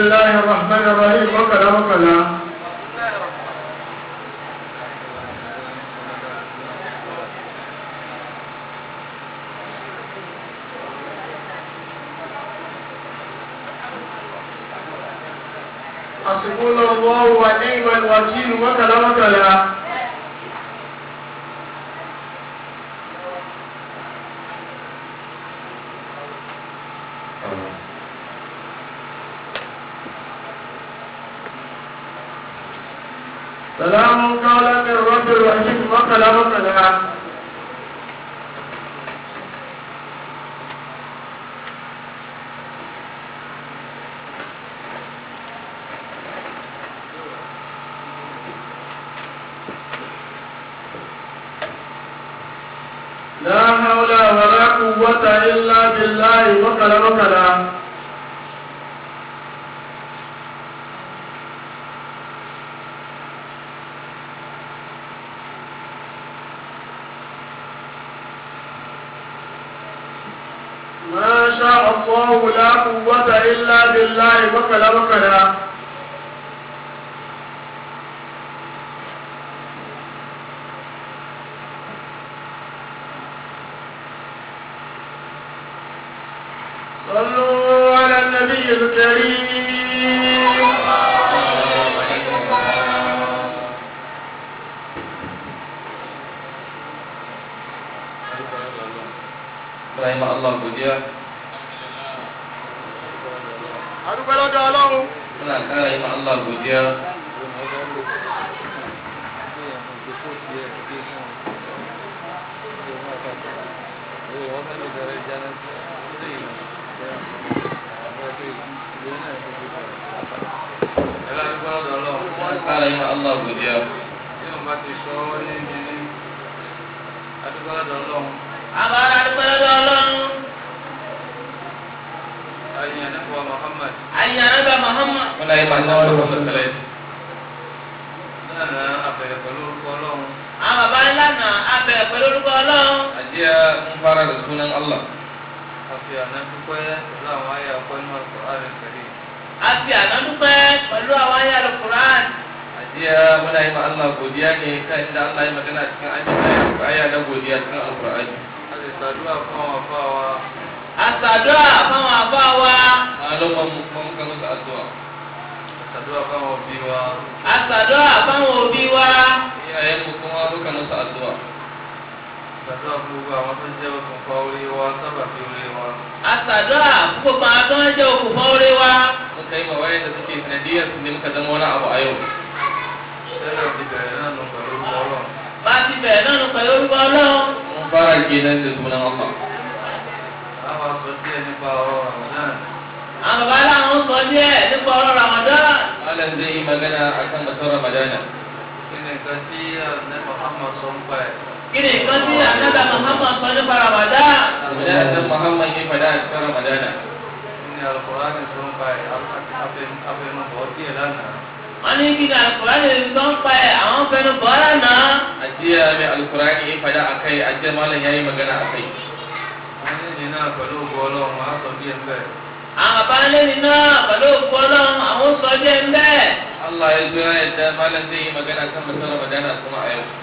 الله الرحمن الرحيم وكلا وكلا حسبنا الله ونعم الوكيل وكلا وكلا سلام قولا من رب الرحيم وكلا وكلا لا حول ولا قوة إلا بالله وكلا وكلا ما شاء الله لا قوة إلا بالله وكلا وكلا صلوا على النبي الكريم Rahimah Allah godiya adúpẹ́ lọ́dọ̀ ọlọ́run muna ƙara yi ma Allah godiya muna ƙara yi ma Allah godiya Àwọn adúpẹ́ lọ́dọ̀ ọlọ́run. Ayé ànábà Muhammad. muna yi ma Allah godiya Àwọn bàbá ńlá náà abẹ̀rẹ̀ pẹ̀lú orúkọ ọlọ́run. a jiya mun fara da sunan Allah A fi àná dúpẹ́ pẹ̀lú àwọn ayé àlùkùrán. a jiya muna yi ma Allah godiya ne kan inda Allah ya magana cikin ayyuka aya na godiya cikin alkur'ani Àṣàdúrà fáwọn àbá wa. malumman mu kuma muka musu addu'a Àṣàdúrà fáwọn òbí wa. iyayen mu kuma muka musu addu'a Àṣàdúrà fún gbogbo àwọn tó ń jẹ́ òkùnfọ́ orí wa. muka yi ma wayanda suke sanadiyar su ne muka zama wani abu a yau Bá a ti bẹ̀rẹ̀ náà nù pẹ̀lú orúkọ ọlọ́run. mun fara kenan da sunan Allah Àwọn bàbá láwọn sọ díẹ̀ nípa ọ̀rọ̀ Ramadan. malam zai yi magana akan batun ramadana Kí ni nǹkan tí Ànábì Muhammad sọ nípa Ramadan? da annabi Muhammad ya faɗa a cikin ramadana Wọ́n ní kí ni Àlùkùránì sọ ń pa ẹ̀ àwọn fẹnu bọ́ lánàá. a jiya mai alkurani ya faɗa a kai a jiya malam ya yi magana a kai Àwọn bàbá lẹ́ni náà pẹ̀lú òkú ọlọ́run àwọn sọ díẹ̀ ń bẹ́ẹ̀. Allah ya zo ya yadda malam zai yi magana kan batun ramadana kuma a yau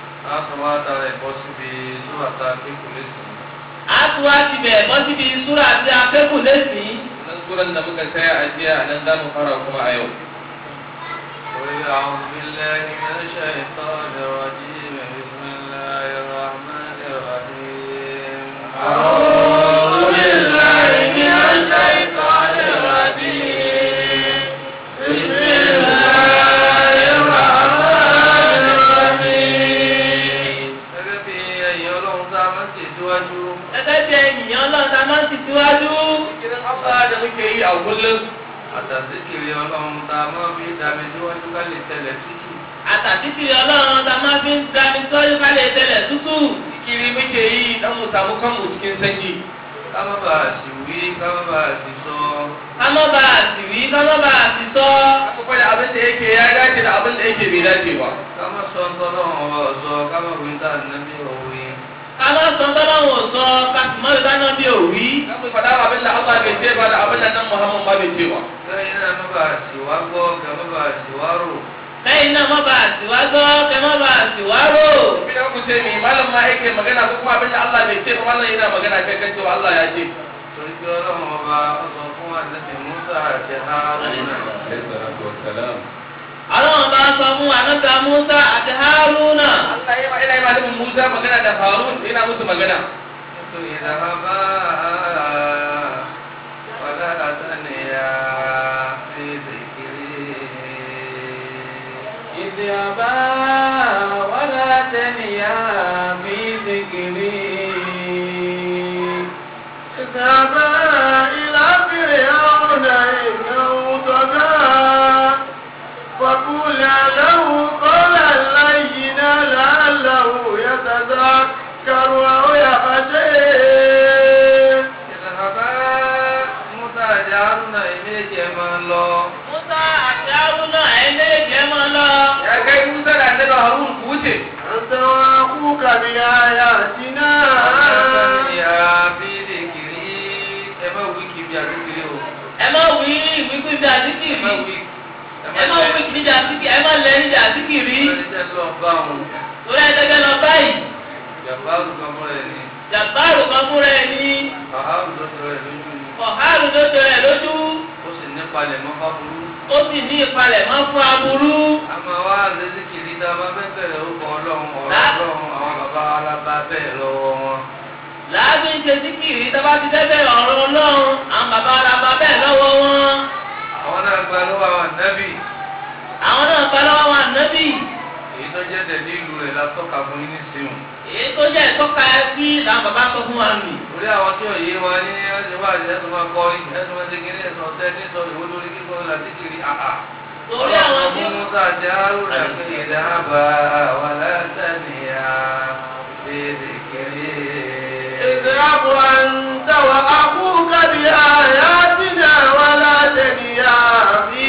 A tún wá ti bẹ̀ bọ́ síbi súrà àti akẹ́kùn lẹ́sìn. nan suran da muka tsaya a jiya nan za mu fara kuma a yau أعوذ بالله من الشيطان الرجيم بسم الله الرحمن الرحيم أعوذ بالله من الشيطان الرجيم بسم الله الرحمن الرحيم Gẹ́gẹ́ bí ẹ̀yin ọlọ́run tá a máa ń tẹ̀síwájú. Gẹ́gẹ́ bí ènìyàn ọlọ́run ta máa ń tẹ̀síwájú. Kiran Allah da muke yi a kullum Àtàzíkiri ọlọ́run tá a máa fi dàmí síwájú ká lè tẹ̀lẹ̀ tútù. Àtàtìtì ọlọ́run ta máa fi ń dami sọ́jú ká lè tẹ̀lẹ̀ tútù. zikiri muke yi dan mu samu kanmu cikin sanyi Ká má bàa sì wí, ká má bàa sì sọ. Ká má bà á sì wí, ká má bà á sì sọ. aka faɗi abin da yake ya dace da abin da yake bai dace ba Ká má sọ tọ́lọ́run ọba ọ̀sọ́, ká má wí tá nàbí òwe. Ká má sọ tọ́lọ́run ò sọ, ká sì mọ́ ìdáná bí òwí. kan mu faɗa abin da Allah bai ce ba da abin da nan Muhammad ma bai ce ba Lẹ́yìn náà má bàa sì wá gbọ́ kẹ́ má bàa sì wá rò. kẹ́yìn náà má bàa sì wá gbọ́ kẹ́ má bàa sì wá rò. Bi da ku ce mi malam ma yake magana ko kuma abin da Allah bai ce ba malam yana magana kai kan cewa Allah ya ce. Torí pé ọlọ́run ọba ó sọ fún àdébì Musa àti Haruna. ọlọ́run bá sọ fún anáta Musa àti Haruna. Allah ya ina yi malamin Musa magana da Harun ina musu magana. To idhaba wala taniya fi dhikri. اذهبا ولا تنيا في ذكري اذهبا إلى فرعون إنه طغى فقولا له قولا لينا لعله يتذكر أو يخشى Idhaba Musa àti Haruna ìméjì ẹ̀ máa ń lọ. Musa àti Haruna ẹ̀ẹ́dẹ́gbẹ̀ẹ́ ẹ̀ máa lọ. Ya kai Musa da Annabi Harun ku wuce. أنت وأخوك بآياتنا Ya fi dhikri. Ẹ má wí kí bí àdúgbò o. ẹ má wí ìwíkú ibi àdíkìrì Ẹ má wí. ẹ má wí kìí ibi àdíkìrì ẹ má lẹ níbi àdíkìrì Ẹ lọ bá wọn. torí ẹ̀ẹ́dẹ́gbẹ́ lọ báyìí Ìjàmbá àlùkò ọmọ rẹ̀ ni. jàmbáàrò kan fúnra ẹ̀ ní Àhárù ló sọ̀rọ̀ ẹ̀ lójú ni. ọ̀hárù tó jọ ẹ̀ lójú Ó sì nípalẹ̀ mọ́ fáburú. ó sì ní ìpalẹ̀ mọ́ fún aburú A máa wá lẹ́sìkìrì tá a bá fẹ́ bẹ̀rẹ̀ orúkọ Ọlọ́run ọ̀rọ̀ Lá- Ọlọ́run àwọn bàbá alábá bẹ́ẹ̀ lọ́wọ́ wọn. làábí ń ṣe síkìrì tábà ti dẹ́bẹ̀ ọ̀rọ̀ ọlọ́run àwọn bàbá araba bẹ́ẹ̀ lọ́wọ́ wọn Àwọn náà gba lọ́wọ́ àwọn ànábì. àwọn náà bá lọ́wọ́ wọn ànábì Èyí tó jẹ́ tẹ̀lé ìlú rẹ̀ la tọ́ka fún yín nísìnyí. èyí tó jẹ́ ìtọ́ka sí làwọn bàbá sọ fún wa nì Orí àwọn tí òye wọn ní ẹ̀sìn wá àti ẹ̀sìn máa kọ́ ẹ̀sìn máa ṣe kiri ẹ̀sìn ọ̀tẹ́ ní sọ ìwé lórí kíkọ́ làtìkiri àhà. torí àwọn tí Ọlọ́run Musa àti Haruna pé ìdáàbà wà látàníyà lédè kiri. اذهب أنت وأخوك بآياتنا ولا تنيا في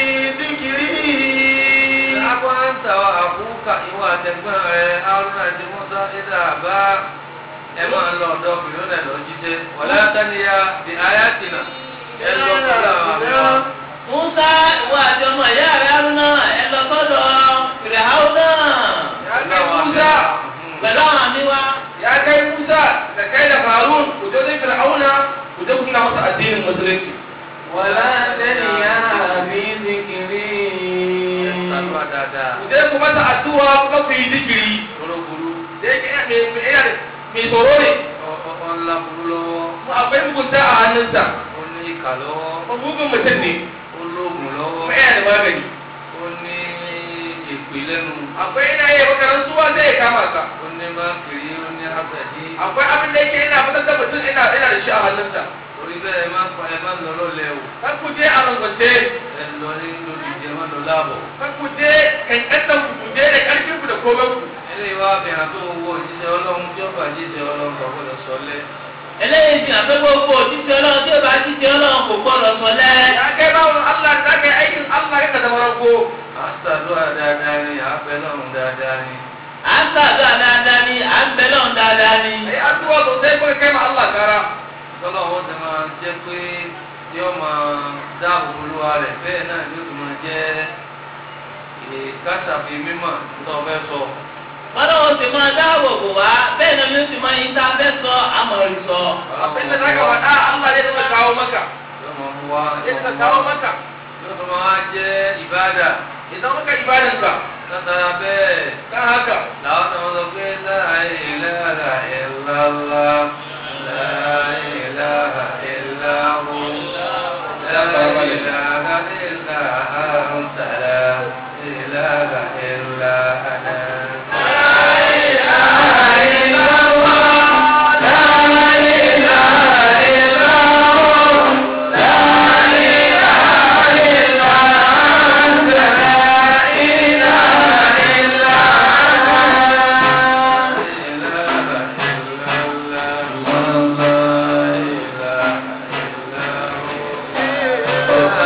ذكري Àbọ̀ ń tàwa àbúkà ìwà àtẹ̀gbọ́n rẹ̀ Haruna àti Musa ìdáàbà ẹ máa lọ ọ̀dọ̀ Fìlónà lọ jíṣẹ́ wà látàníyà bí ayátìnà ẹ lọ pẹ̀lú àwọn àmì wa. Musa ìwọ àti ọmọ ìyá rẹ̀ Haruna ẹ lọ sọ́dọ̀ Fìrìhàwùnà Pẹ̀lú àwọn àmì wa. pẹ̀lú àwọn àmì wa ya kai Musa da kai da Harun ku je zai Fir'auna ku je ku nuna masa addinin musulunci. wàlá tẹ̀lé àbí zikiri. Saduwa dáadáa. ku je ku masa addu'a kuma ku yi zikiri Buru-buru. da yake yana mai mai- yana da- mai tsoro ne Ọ̀n la buru lọ́wọ́. kuma akwai mugunta a hannunsa Ó ní ìkà lọ́wọ́. kuma mugun mutum ne Ó lóògùn lọ́wọ́. kuma yana da magani Ó ní èpè lẹ́nu. akwai ina yi maka rantsuwa zai ya kama ka Ó ní mákìrí. Ó ní àtàdí. akwai abin da yake yana fitar da mutum ina ina da shi a hannunsa Orí bẹ́ẹ̀ ẹ má pa ẹ má lọ lọ́lẹ̀ o. kan ku je a rangwace Ẹ lọ ní lórí ìjẹ má lọ láàbọ̀. kan ku je kankantan ku ku je da karfin ku da komai ku Ilé ìwà àbẹ̀hàn tó wọ òjíṣẹ́ Ọlọ́run tí ó bà jíṣẹ́ Ọlọ́run kò gbọdọ̀ sọlẹ̀. eléyìí ti hàn pé gbogbo òjíṣẹ́ ọlọ́run tí ó bá jíṣẹ́ ọlọ́run kò gbọ́dọ̀ sọlẹ̀. ya kai bawon Allah da kai aikin Allah ya ka zama rago À ń ṣàdúrà dáadáa ni, à ń bẹ lọ́run dáadáa ni. à ń ṣàdúrà dáadáa ni à ń bẹ lọ́run dáadáa ni. ai addu'a sosai kuma kai ma Allah kara tọ́lọ́wọ́ ti máa jẹ́ pé yóò máa dáàbò olúwa rẹ̀ bẹ́ẹ̀ náà yóò ti máa jẹ́ ìkásàfi mímọ̀ tó fẹ́ sọ. bọ́dọ̀ ó sì máa dáàbò bò wá bẹ́ẹ̀ náà yóò sì máa yin tá a fẹ́ sọ àmọ̀rí sọ. abin da zaka faɗa Allah zai dinga kawo maka yóò máa mú wá zai dinga kawo maka yóò tó máa jẹ́ ìbádà idan muka ibadan ka látara bẹ́ẹ̀ kan haka làwọn náà sọ pé la ilaha illallah la ilaha illahu la ilaha illa anta la ilaha illa ana. la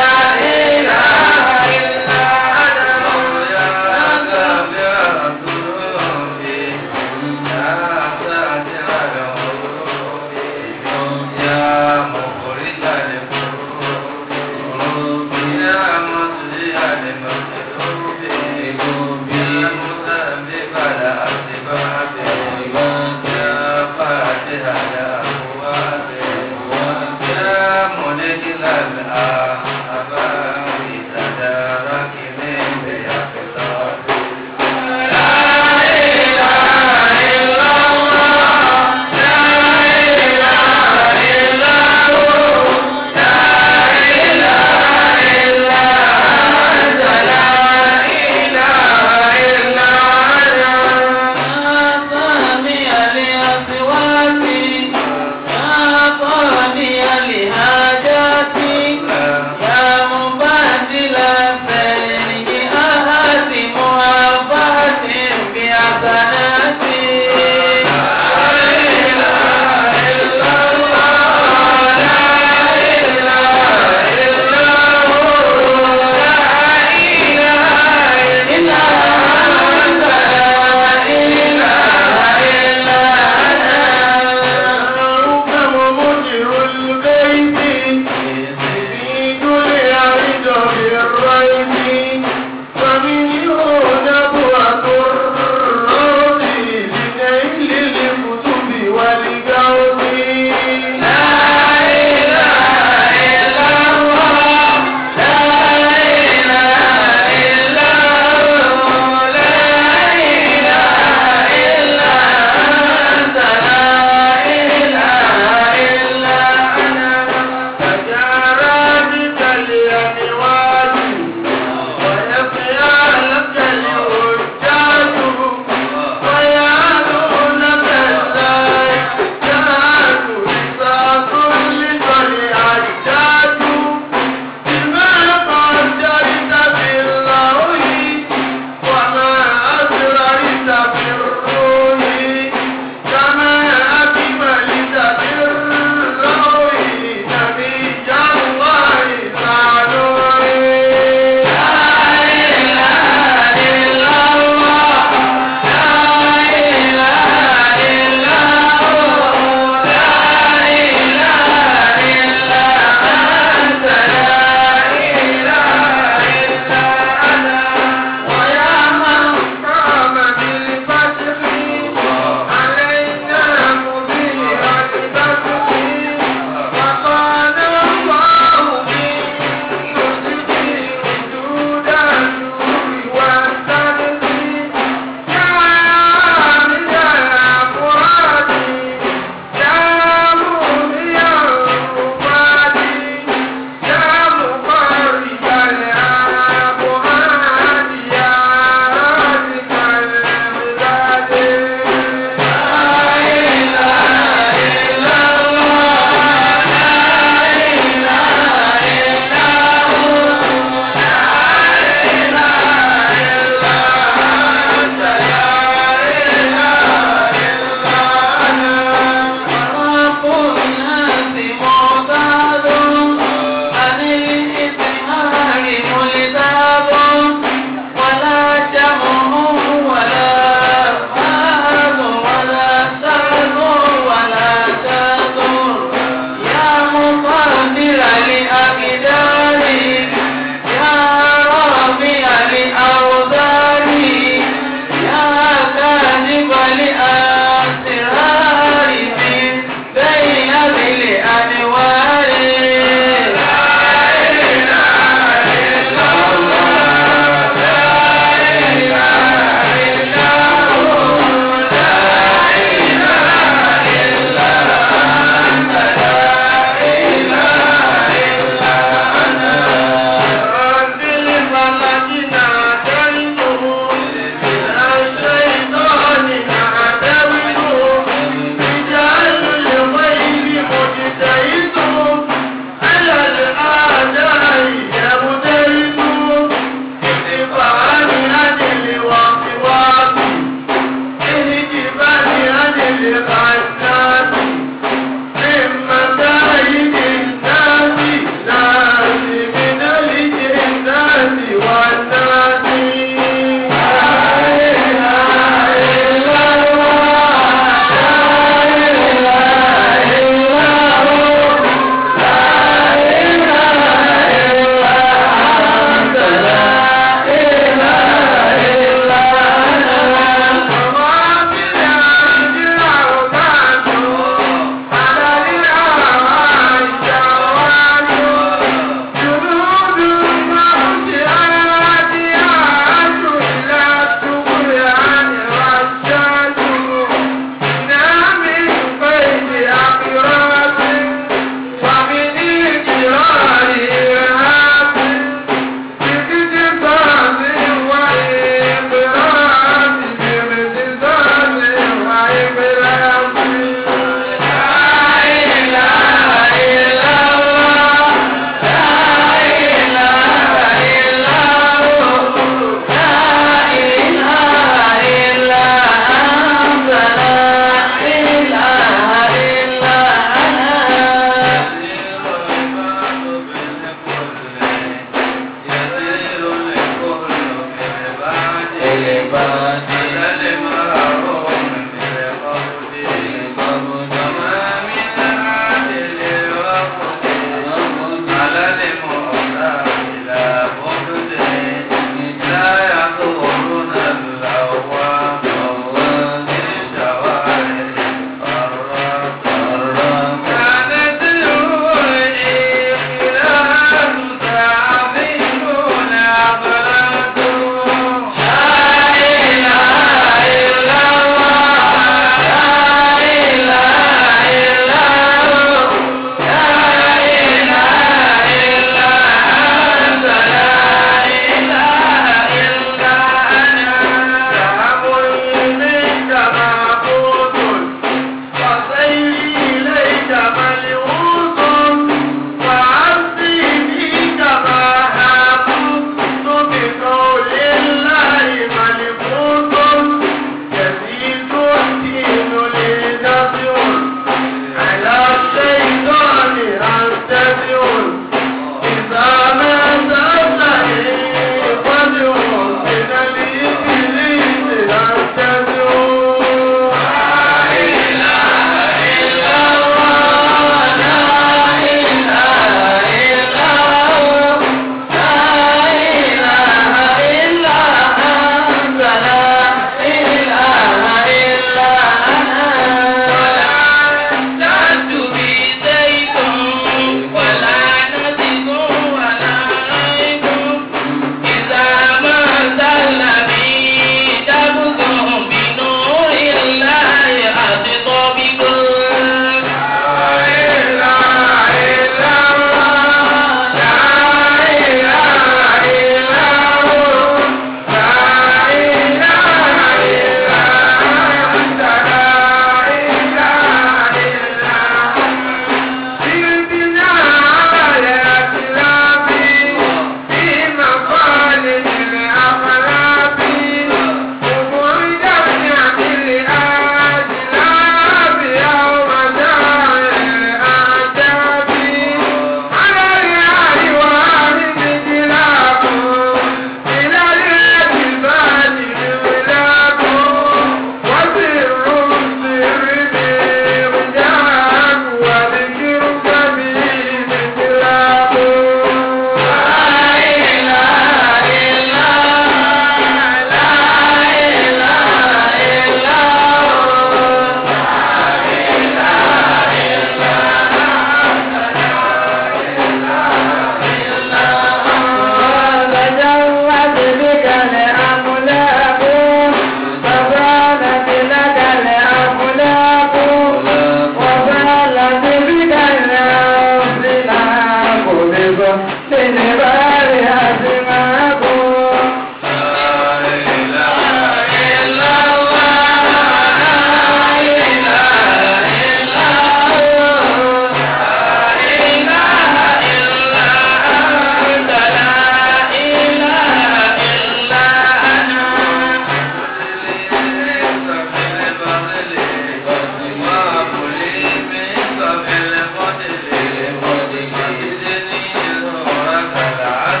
Thank you.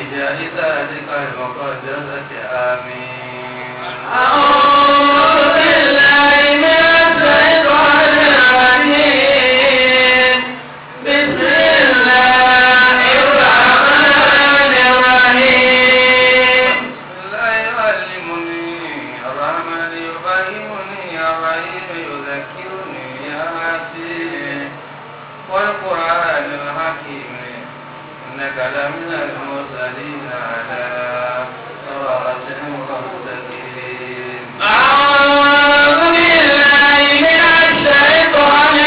بجائزتك المقدسة آمين أعوذ بالله من الشيطان الرجيم بسم الله الرحمن الرحيم لا يعلمني الرحمن يفهمني الرحيم يذكرني يا عسير والقرآن الحكيم إنك لمن المرسلين على صراط مستقيم أعوذ بالله من الشيطان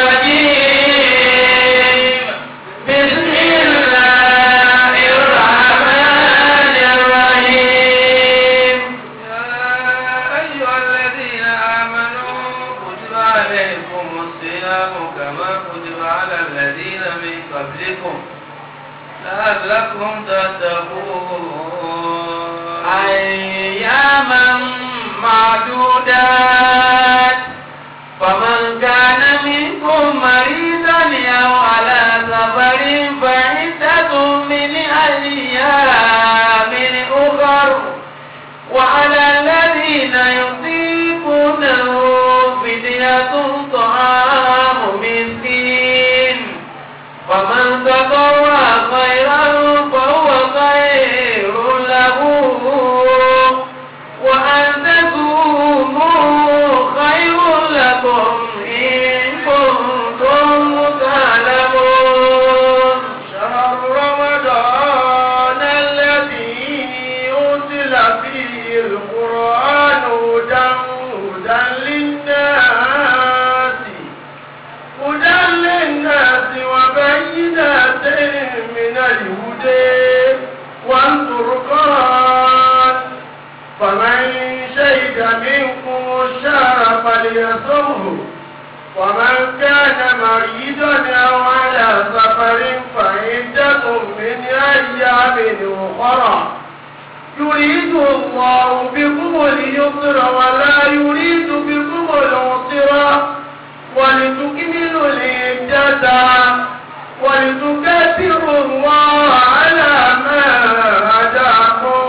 الرجيم بسم الله الرحمن الرحيم يا أيها الذين آمنوا كتب عليكم الصيام كما كتب على الذين من قبلكم لعلكم تتقون أياما معدودات فمن كان منكم مريضا أو على سفر فعدة من أيام أخر وعلى الذين يطيقونه فدية طعام مسكين فمن تطوع خيرا فهو خير له وأن تكونوا خير لكم إن كنتم تعلمون شهر رمضان الذي أنزل فيه القرآن هدى هدى للناس هدى للناس وبينات من الهدى والفرقان فمن شهد منكم الشهر فليصمه ومن كان مريضا أو على سفر فعدة من أيام أخرى يريد الله بكم اليسر ولا يريد بكم العسر ولتكملوا العدة ولتكبروا الله على ما هداكم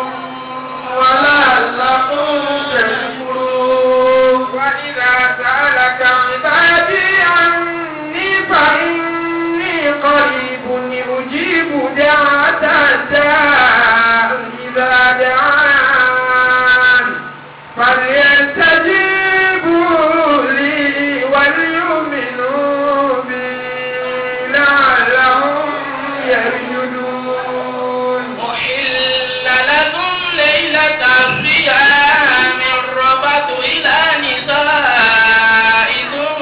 ولعلكم تشكرون وإذا سألك عبادي عني فإني قريب أجيب دعوة الداع إذا دعان فليستجيبوا لي وليؤمنوا بي لعلهم يرشدون أحل لكم ليلة الصيام الرفث إلى نسائكم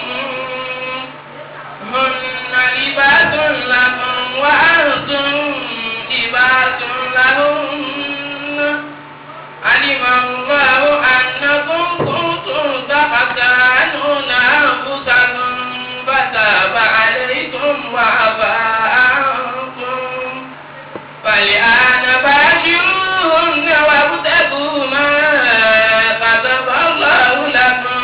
هن لباس لكم وأنتم لباس لهن علم الله أنكم كنتم تختانون أنفسكم فتاب عليكم وعفى عنكم فالآن باشروهن وابتغوا ما كتب الله لكم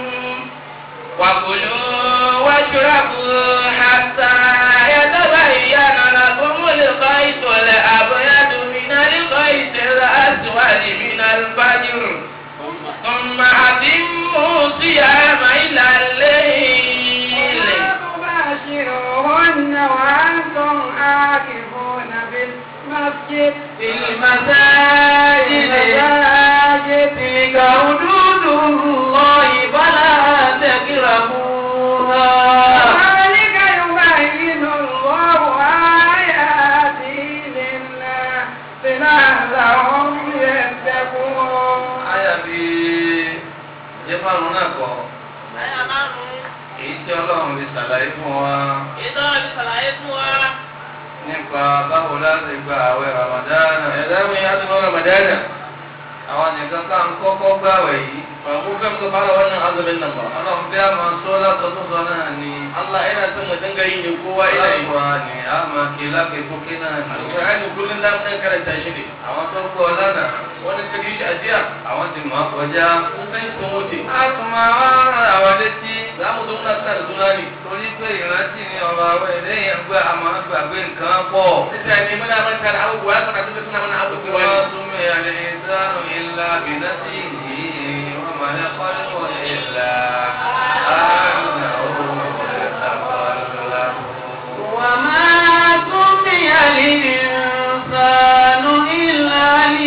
وكلوا واشربوا حتى يتبين لكم الخيط الأبيض من الخيط الأسود من الفجر ثم أتموا الصيام إلى الليل تباشروهن وأنتم عاكفون في المسجد في المساجد تلك حدود الله فلا تقربوها ذلك يبين الله آياته للناس لعلهم يتقون Àyà bí jẹ́ márùn-ún náà kọ́, Àyà márùn-ún. èyí tí Ọlọ́run fi ṣàlàyé fún wa Ètò ọ̀rọ̀ ṣàlàyé fún wa. nípa báwo láti gba àwẹ̀ Ramadana. Ẹ̀dá mi á ti mọ́ Ramadana. Àwọn nìkan ká ń kọ́kọ́ gbàwẹ̀ yìí. Ko kam ka fara wannan azumin nan ba Ọlọ́run bí a máa sọ látọ̀tún sọ náà ni. Allah yana son mu dinga yi ne kowa yana yi Aláìwá ni a máa kí lákètókè náà ni. Alƙur'ani kullum za mu ɗan karanta shi ne Àwọn tó gbọ́ lánàá, wani suka yi shi a jiya àwọn ti mọ̀ ọ́ kọjá. sun san shi sun wuce A tún máa wá rán àwọn létí za mu zo muna suna da suna ne torí pé ìrántí sí ni ọ̀rọ̀ àwọn ènìyàn gbé àmọ́ gbàgbé nǹkan pọ̀. mutane muna manta da abubuwa suna duka suna mana abubuwa wọ́n ne tún mi àlè ìdánù ìlà bìnásì yìí wọ́n máa ní kọ́lù ìlà àánú òun ìtàkọ́lá. وما سمي الإنسان إلا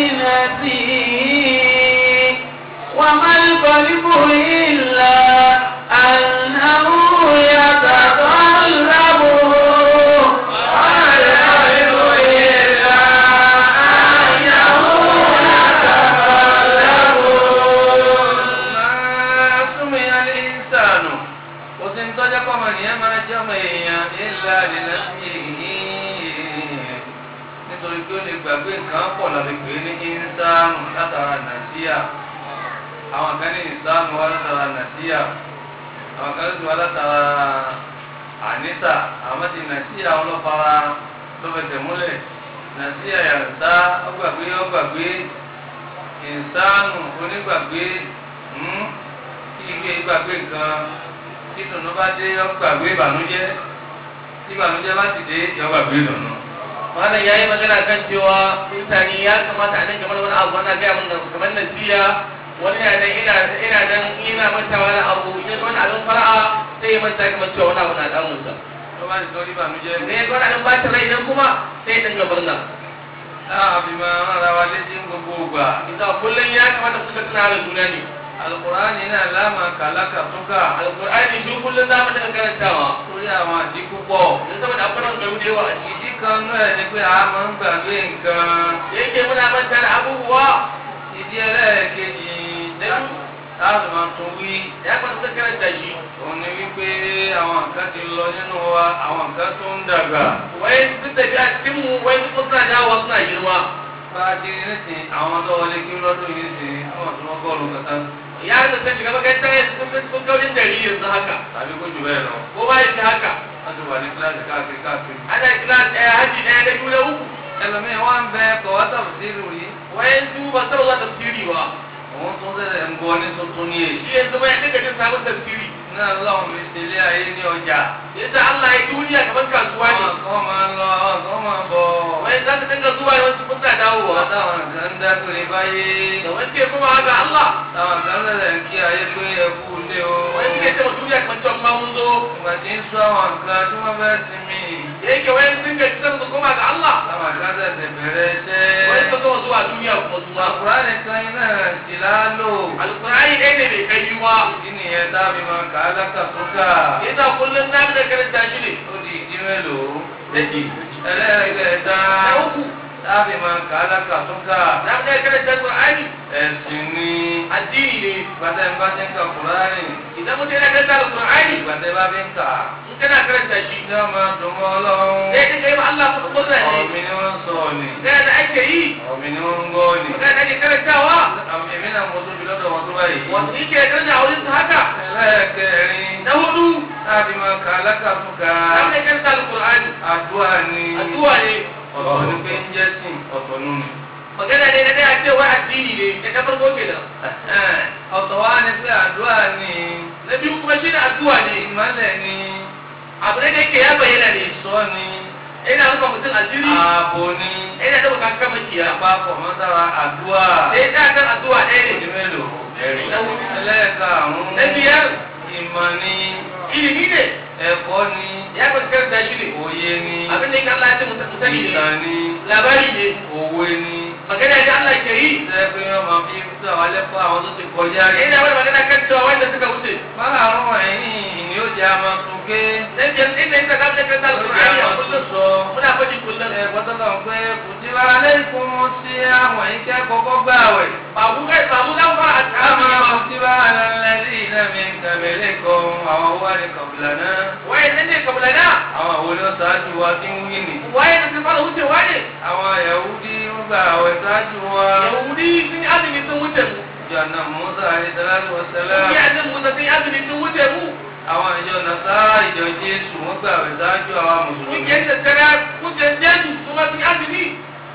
لنفسه وما القلب إلا أنه يتقلب وما القلب إلا أنه يتقلب máa súnmọ́ ìyálé ìsànù kò sí ní tọ́jà pọ̀ mọ̀nìyàn máa jẹ́ ọmọ èèyàn ìlà ìlà sí èyí nítorí pé ó lè gbàgbé nǹkan pọ̀ láti pè é ní ìsànù látara nàìjíríà àwọn kan ní ìsànù wá látara nàìjíríà àwọn kan sì wá látara àníta àwọn ti nàìjíríà ọlọ́pàá ló fẹsẹ̀ múlẹ̀ nàìjíríà yàrá ọgbàgbé ọgbàgbé ìsánù onígbàgbé hmm, kí ike gbàgbé nǹkan tí dùnú bá dé ọgbàgbé ìbànújẹ́ tí ìbànújẹ́ bá ti dé ọgbàgbé dùnú. Malam ya yi magana kan cewa mutane ya kamata a dinga mana wani abu wannan gaya mun da kamar nasiya wani na dan ina ina dan ina manta wani abu idan wani abin fara'a sai ya manta kamar cewa wani abu na damun sa. tó bá ti sọ ní ìbànújẹ́ Ne ga wani abin bata rai idan kuma sai ya dinga murna. láàbí máa ń rárá wa létí ní gbogbo ògbà. Ita kullum ya kamata ku ga tana da juna ne. alukurani náà láàmà kàlákà túkà Alƙur'ani shi kullum za mu dinga karantawa. torí àwọn àdínkù pọ̀. Don saboda akwai wani mai yawa a ciki. ìdí kan náà ni pé a máa ń gbàgbé nǹkan. Da yake muna manta da abubuwa. ìdí ẹlẹ́ẹ̀kejì láti máa tún wí. Ya kamata ku karanta shi. òun ni wípé àwọn nǹkan ti lọ nínú wa àwọn nǹkan tó ń dàgbà. Wai duk da a cikin mu wai duk suna dawowa suna girma. bá a ti rí nísìn àwọn tó wọlé kí lọ́dún yìí nísìn àwọn tó wọ́n bọ́ọ̀lù kankan ya da sai shiga makaranta ya sun sun kaurin dari yanzu haka tàbí kó jù bẹ́ẹ̀ lọ. ko ba shi haka wọ́n ti wà ní kíláàsì káàkiri káàkiri. ana class ɗaya haji ɗaya da biyu da uku ẹlòmíín wá ń bẹ kọ̀wá tàbùsírù yìí. wayan su ba saba zuwa tafsiri ba òun tún sẹ̀sẹ̀ ń gbọ́ ní tuntun ní èyí. shi yanzu ba ya dinga jin sabon tafsiri náà lọ́hùn mi ṣe ilé ayé ní ọjà. yadda Allah ya duniya kamar kasuwa ne àwọn kan máa ń lọ àwọn kan máa ń bọ̀. wayan za su dinga zuwa yawanci kun sa dawowa wọ́n táwọn kan ń dágbére báyé. da wani ke kuma ga Allah táwọn kan sẹ̀sẹ̀ ń kí ayé pé ẹ kú ilé o. wani suke ce ma duniya kamar cewa ma mun zo ìgbà tí ń sọ àwọn nǹkan tí wọ́n fẹ́ sinmi. da yake wayan sun ga cikin su koma ga Allah táwọn kan sẹ̀sẹ̀ bẹ̀rẹ̀ wani iṣẹ́. suka zo zuwa duniya kuma su ma àkùránì kan iná sì lálò. alkurani ɗaya ne bai kai yiwa ìdí nìyẹn tábí máa kà á lákàtúnkà. yasa kullum na bi da karanta shi ne ó di ìdí mélòó. Méjì. ẹlẹ́ẹ̀kẹta. na uku tábí máa kà á lákàtúnkà. na bi da karanta Qur'ani ẹ̀sìn ni. addini ne ìgbàdá ń bá ti ń ka kùránì. idan mutum yana karanta Qur'ani ìgbàdá bá fi ń kà á. in kana karanta shi ìjọ máa dùn mọ́ ọlọ́run. sai dinga yi ma Allah kuma murna ọ̀rọ̀ mi ne ni wọ́n ń sọ ni. magana da ake yi ọ̀rọ̀ mi ni wọ́n ń gbọ́ ni. magana da ake karantawa àwọn èmi náà mo tóbi lọ́dọ̀ wọn tó báyìí. wasu ni ke daraja a wurin su haka ẹlẹ́ẹ̀kẹrin. na hudu tábí máa kà á lákàtúnkà. na bi da karanta Qur'ani àdúrà ni. addu'a ne ọ̀tọ̀ ní pé ń jẹ́ sìn ọ̀tọ̀ nù ni. magana ne na daya cewa addini ne da na farko kenan ọ̀tọ̀ wá ní pé àdúrà ni. na biyu kuma shi ne addu'a ne ìmọ̀lẹ̀ ni. abu ne da yake ya bayyana ne ìsọ ni. ina rufa mutum asiri ààbò ni. ina da bukan kama kiya àpapọ̀ mọ́sára àdúrà. sai ta kan addu'a ɗaya Ìdí ne mélòó? Na hudu. Ẹlẹ́ẹ̀karùn-ún. na biyar Ìmọ̀ ni. ilimi ne Ẹ̀kọ́ ni. ya fuskanta shi ne Òye ni. abin da yake Allah ya ce mu sani Ìtàn ne ni. labari ne Òwe ni. magana da Allah ke yi Ṣé pé wọ́n máa fi fún àwọn alẹ́kọ̀ọ́ àwọn tó ti kọjá rí? ina wani magana kan cewa wanda suka wuce Márààrún wọ̀nyí ni ó jẹ́ àmọ́ tún ké. dan biyar inda yake ga da kan alqur'ani a kullum muna faɗi kullum Ẹ̀kọ́ tó kàn pé kùtìbà alaykum sí àwọn ìkẹ́kọ̀ọ́ gbàwẹ̀. ba mu kai ba mu dan fara a Kama tsama kutiba ala alladhina min qablikum àwọn owó ni qablana. waye ne ne kablana Àwọn àwọn olóò ṣáájú wa tí ń wí nì. waye ne sun fara wucewa ne Àwọn Yahudi ń gba àwẹ̀ ṣáájú wa. yahudi sun yi azumi sun wuce mu Ìjọ náà Musa alayhi salatu wa sun salam. yi azumi musa sun yi azumi sun wuce mu Àwọn ìjọ Nasara ìjọ Jésù wọ́n gba àwẹ̀ ṣáájú àwa kun Mùsùlùmí. yi tattara kujen jesu kuma sun yi azumi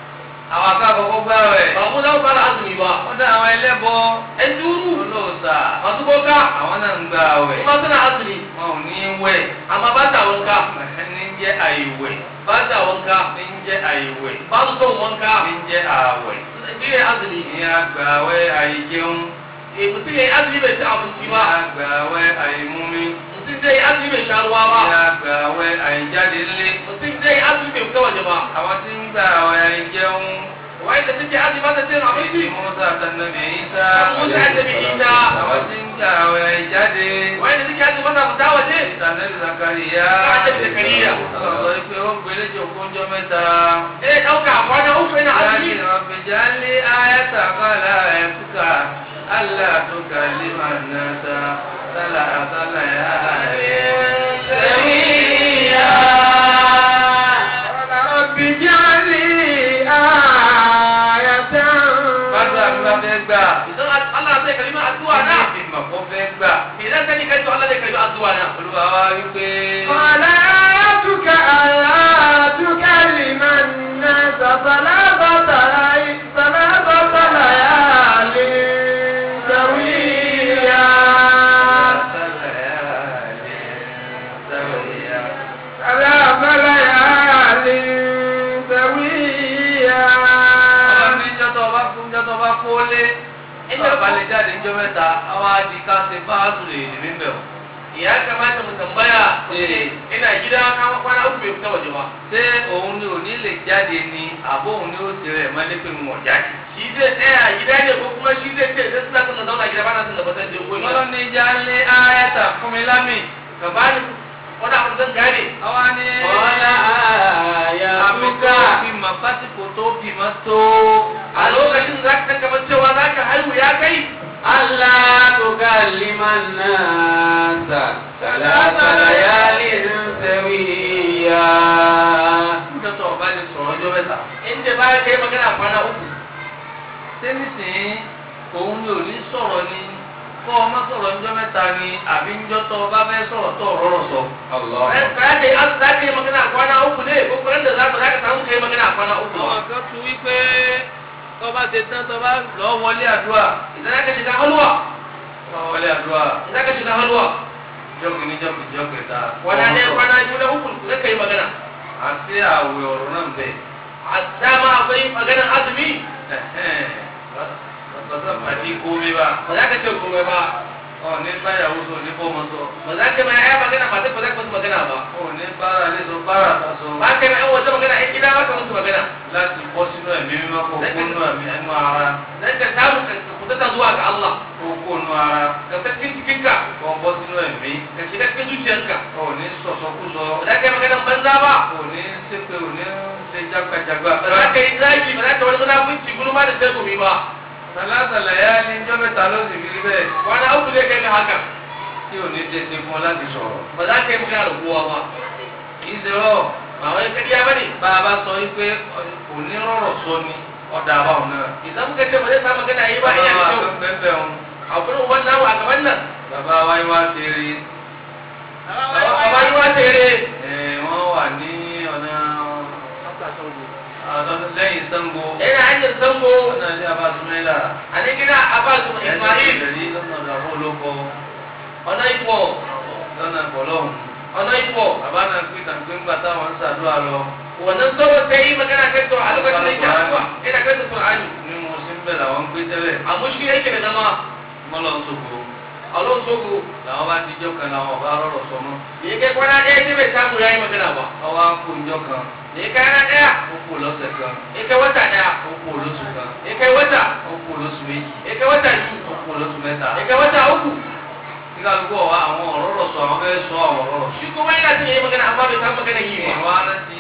Àwọn akákọ̀ọ́kọ́ gbá àwẹ̀. ba mu zan fara azumi ba Wọ́n dá àwọn ẹlẹ́bọ ɗan duru olóòṣà. masu boka Àwọn náà ń gba àwẹ̀. kuma suna azumi Wọn ò ní wẹ̀. amma ba ta wanka ní ń jẹ́ àìwẹ̀ ba sa wanka ní ń jẹ́ àìwẹ̀ ba su son wanka ní ń jẹ́ ààwẹ̀ shi ne azumi ní àgbàwẹ̀ àìjẹun eh mutum ya yi azumi bai ci abinci ní ba àgbàwẹ̀ àìmumi mutum zai yi azumi bai sha ruwa ní ba àgbàwẹ̀ àìjáde ńlé mutum zai yi azumi bai fita waje ba àwọn tí ń gbàwẹ̀ àìjẹun wanda suke azumi ba ta cin èyí abinci Mùsá àtànàbì Ìsá Musa annabi Isa àwọn tí ń gbàwẹ̀ àìjáde wanda suke azumi ba ta fita waje ìtànàbì Zakariya Annabi Zakariya. ọlọ́sọ pé ó gbélé jòkóńjọ́ mẹ́ta. eh dauka kwana uku yana azumi لكن رب اجعل لي آية ملائكتك ألا تكلم الناس ثلاث ليال سويا رب اجعل لي آية Bàtà mi bá fẹ́ gbà. idan Allah zai kalli addu'a na Ní ìmọ̀ kó fẹ́ gbà. idan sani kai to Allah zai kalli addu'a na Olúwa wá wípé. قال آياتك ألا تكلم الناس ثلاثة لي- ثلاثة ليال سويا ثلاث ليال سويا Ọlọ́run ní ìjọ́ tó bá kú, ìjọ́ tó bá kú ó lé. Ìjọ́ bá lè jáde ìjọ́ mẹ́ta, àwọn àdìká ṣe bá a sùn lè ní mímbẹ̀ o. ya kamata mu tambaya Eh. ina gida kama kwana uku bai fita waje ba Ṣé òun ni ò ní lè jáde ni àbó òun ni ó ti rẹ̀ mọ́lé pé mo wọ̀ jáde? shi zai tsaya a gida ne ko kuma shi zai ce sai suna son na zauna gida ba na son na fita je ko ina Ọlọ́run ní ìjà lé ayẹ́ta fún mi lámì. ka bani wani abu zan gane Àwa ni قال àmì tó آياتك fi mọ̀ pásítọ̀ tó fi mọ́ tó. a lokacin za ka san kamar cewa za ka haihu ya kai ألا تكلم الناس ثلاث ليال سويا Ìjọ́ tó ọba lè sọ̀rọ̀ ọjọ́ mẹ́ta. inda ba ka yi magana kwana uku Ṣé nísìnyí òun ni ò ní sọ̀rọ̀ ni kọ́ ọmọ sọ̀rọ̀ ọjọ́ mẹ́ta ni àbí ńjọ́ tó ọba fẹ́ sọ̀rọ̀ tó ọ̀rọ̀ sọ. za ka yi azu za ka yi magana kwana uku ne ko kuma da za ka za ka samu ka yi magana kwana uku Àwọn kan tu wípé tọ́ba ṣe tán tọ́ba lọ wọlé àdúrà. idan za ka shiga halwa Lọ wọlé àdúrà. idan za ka shiga halwa Jọ́kì ní jọ́kì jọ́kì ta. kwana ɗaya kwana biyu na uku zai ka yi magana Àti àwẹ̀ ọ̀rọ̀ náà bẹ̀. a dama akwai maganar azumi Lọ́sọ̀ pàdé kó mi bá. ba za ka ce komai ba Ọ̀ ní báyàwó sọ ní bọ́mọ sọ. ba za ka mai aya magana ba sai ba za ka musu magana ba Ọ̀ ní bára lé sọ bára ta sọ. ba ka mai an waje magana yan gida ba ka musu magana Láti bọ́ sínú ẹ̀mí mímọ́ kó kó nú ẹ̀mí ẹnu ara. dan ka samu ka kudata zuwa ga Allah Kó kó nú ara. ka san cikin cikinka Kó bọ́ sínú ẹ̀mí. ka shiga cikin zuciyarka Ọ̀ ní sọ̀sọ́kúsọ. ba za ka yi maganar banza ba Ọ̀ ní ṣépè ò ní ṣe jágbajàgba. ba za ka yi zaki ba za ka wani munafunci gulma da sai gobe ba Sàlásàlà yá ní ijọ́ mẹ́ta ló sì fi rí bẹ́ẹ̀. kwana uku zai kai ga haka Tí ò ní tètè fún ọ láti sọ̀rọ̀. ba za ka yi magana da kowa ba Kì í ṣe rọ̀. ba wai kariya ba ne Bá a bá sọ wípé onírọ̀rọ̀ sọ ni ọ̀dà àbáwọn náà. idan muka ce ba zai samu magana yi ba ina da kyau bẹ́ẹ̀ wọn. akwai uban namu a gaban nan Bàbá wáyé wá tèrè. bàbá yi wa tere Ẹ̀ wọ́n wà ní ọ̀nà ọ̀nà lẹ́yìn Sango. yana hanyar sango Ọ̀nà ilé Abásúmẹ́là. a ní gida abbas ismail Ẹ̀rí lọ́nà ìdààmú olóko. ọ̀nà ìfọ̀ Lọ́nà ìbọ̀lọ́hùn. ọ̀nà ìfọ̀ Bàbá náà pín tàǹgbé ńgbà táwọn ń ṣàdúrà lọ. wannan sauran sai yi magana kai to a lokacin da yake asuwa ina kai da qur'ani Ní mo sí ń bẹ̀ làwọn ń gbé tẹ́lẹ̀. a mushi yake da zama Mọ́lọ́ ń sòkò. a lon sogo Làwọn bá ti jọ́ kan làwọn ọ̀gá rọ̀rọ̀ sọ mọ́. da ya kai kwana ɗaya sai bai samu yayi magana ba Ọwọ́ á kó ìjọ kan. da ya kai rana ɗaya Ó kó lọ́sẹ̀ kan. ya kai wata ɗaya Ó kó lóṣù kan. ya kai wata Ó kó lóṣù méjì. ya kai wata biyu Ó kó lóṣù mẹ́ta. ya kai wata uku Tí kálukú ọ̀wá àwọn ọ̀rọ̀ rọ̀ sọ àwọn fẹ́ sọ àwọn ọ̀rọ̀ rọ̀. shi kuma yana son yayi magana amma bai samu magana yi ba Ìwọ́n á rántí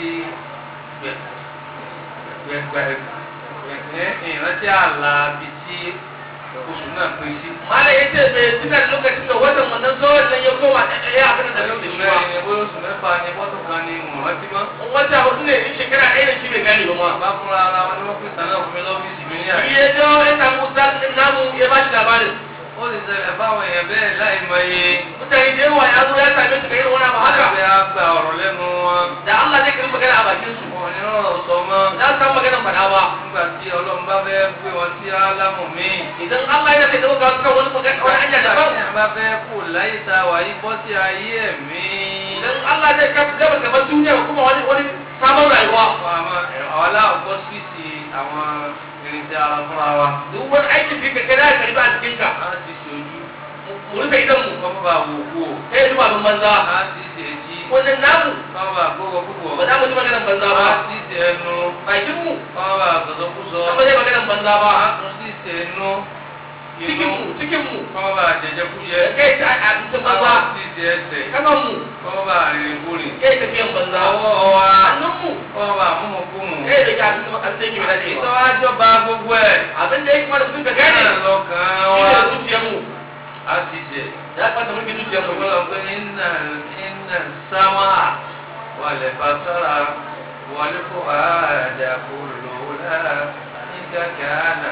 ìrántí àlà bíi tí oṣù náà pín sí. malam ya ce bai tuna da lokacin da watan wannan sauran nan ya koma ɗaya abin da zai da Oṣù shi mẹ́rin ba ni bóyá oṣù mẹ́fà ni bọ́tù kan ni mò rántí mọ́. wata hudu ne in shekara ɗaya da shi bai gane ba ma Bàbá fúnra ara wọn ni wọ́n pín ìtàn náà fún mi lọ́fíìsì mi ní shi àyè. ya jo ya samu ustaz din namu ya ba shi labarin Ó lè ṣẹlẹ̀ fáwọn èèyàn bẹ́ẹ̀ láì mọ iye. mutane da yawa ya zo ya same su ga irin wani abu haka Àbẹ̀ á gba ọ̀rọ̀ lẹ́nu wọn. da Allah zai karɓi magana a bakin su Wọ́n ní ọ̀rọ̀ sọ mọ́. za su samu maganar faɗa ba Nígbà tí Ọlọ́run bá fẹ́ gbé wọn sí álámù míì. idan Allah ya sai dauka su kan wani magana wani hanya Nígbà tí daban èèyàn bá fẹ́ kù láyé ta wà yí bọ́ sí ayé ẹ̀mí. idan Allah Allah zai kafa gaba gaban duniya kuma wani wani sabon rayuwa Àwọn àmọ́ àwọn aláwọ̀ síìsì àwọn irinṣẹ́ ara fúnra wa. duk wani aikin da ka da ka riba a cikin ka Á ti ṣe ojú. mu rufe idan mu Kọ́mọ́ bá wò kú o. sai zuwa bin banza Á ti ṣe etí. wannan namu Kọ́mọ́ bá gbogbo púpọ̀. ba za mu ji maganar banza Á ba ti ṣe ẹnu. bakin mu Kọ́mọ́ bá sọ̀sọ́kúsọ. ba zai maganar banza ba Á tún sì ṣe inú. cikin mu cikin mu Kọ́mọ́ bá jẹjẹkújẹ. kai ta abincin Á banza ti ṣe ẹsẹ̀. kaman mu Kọ́mọ́ bá rìnrìn kúrìn. kai tafiyan banza Ọwọ́ wa. hannun mu Kọ́mọ́ bá múmukúmu. kai da ya abin da yake mai dacewa Ìtọ́wájọba gbogbo ẹ̀. abin da ya kamata su ka gane Náà lọ́kàn shi wa. ne zuciyar mu Á ti ṣe. ya kamata mu rike zuciyar mu Ọlọ́run pé iná iná sámà wàlẹ̀ bàtàrà wàlẹ̀ fún àdàkù lòlá nígbà kàánà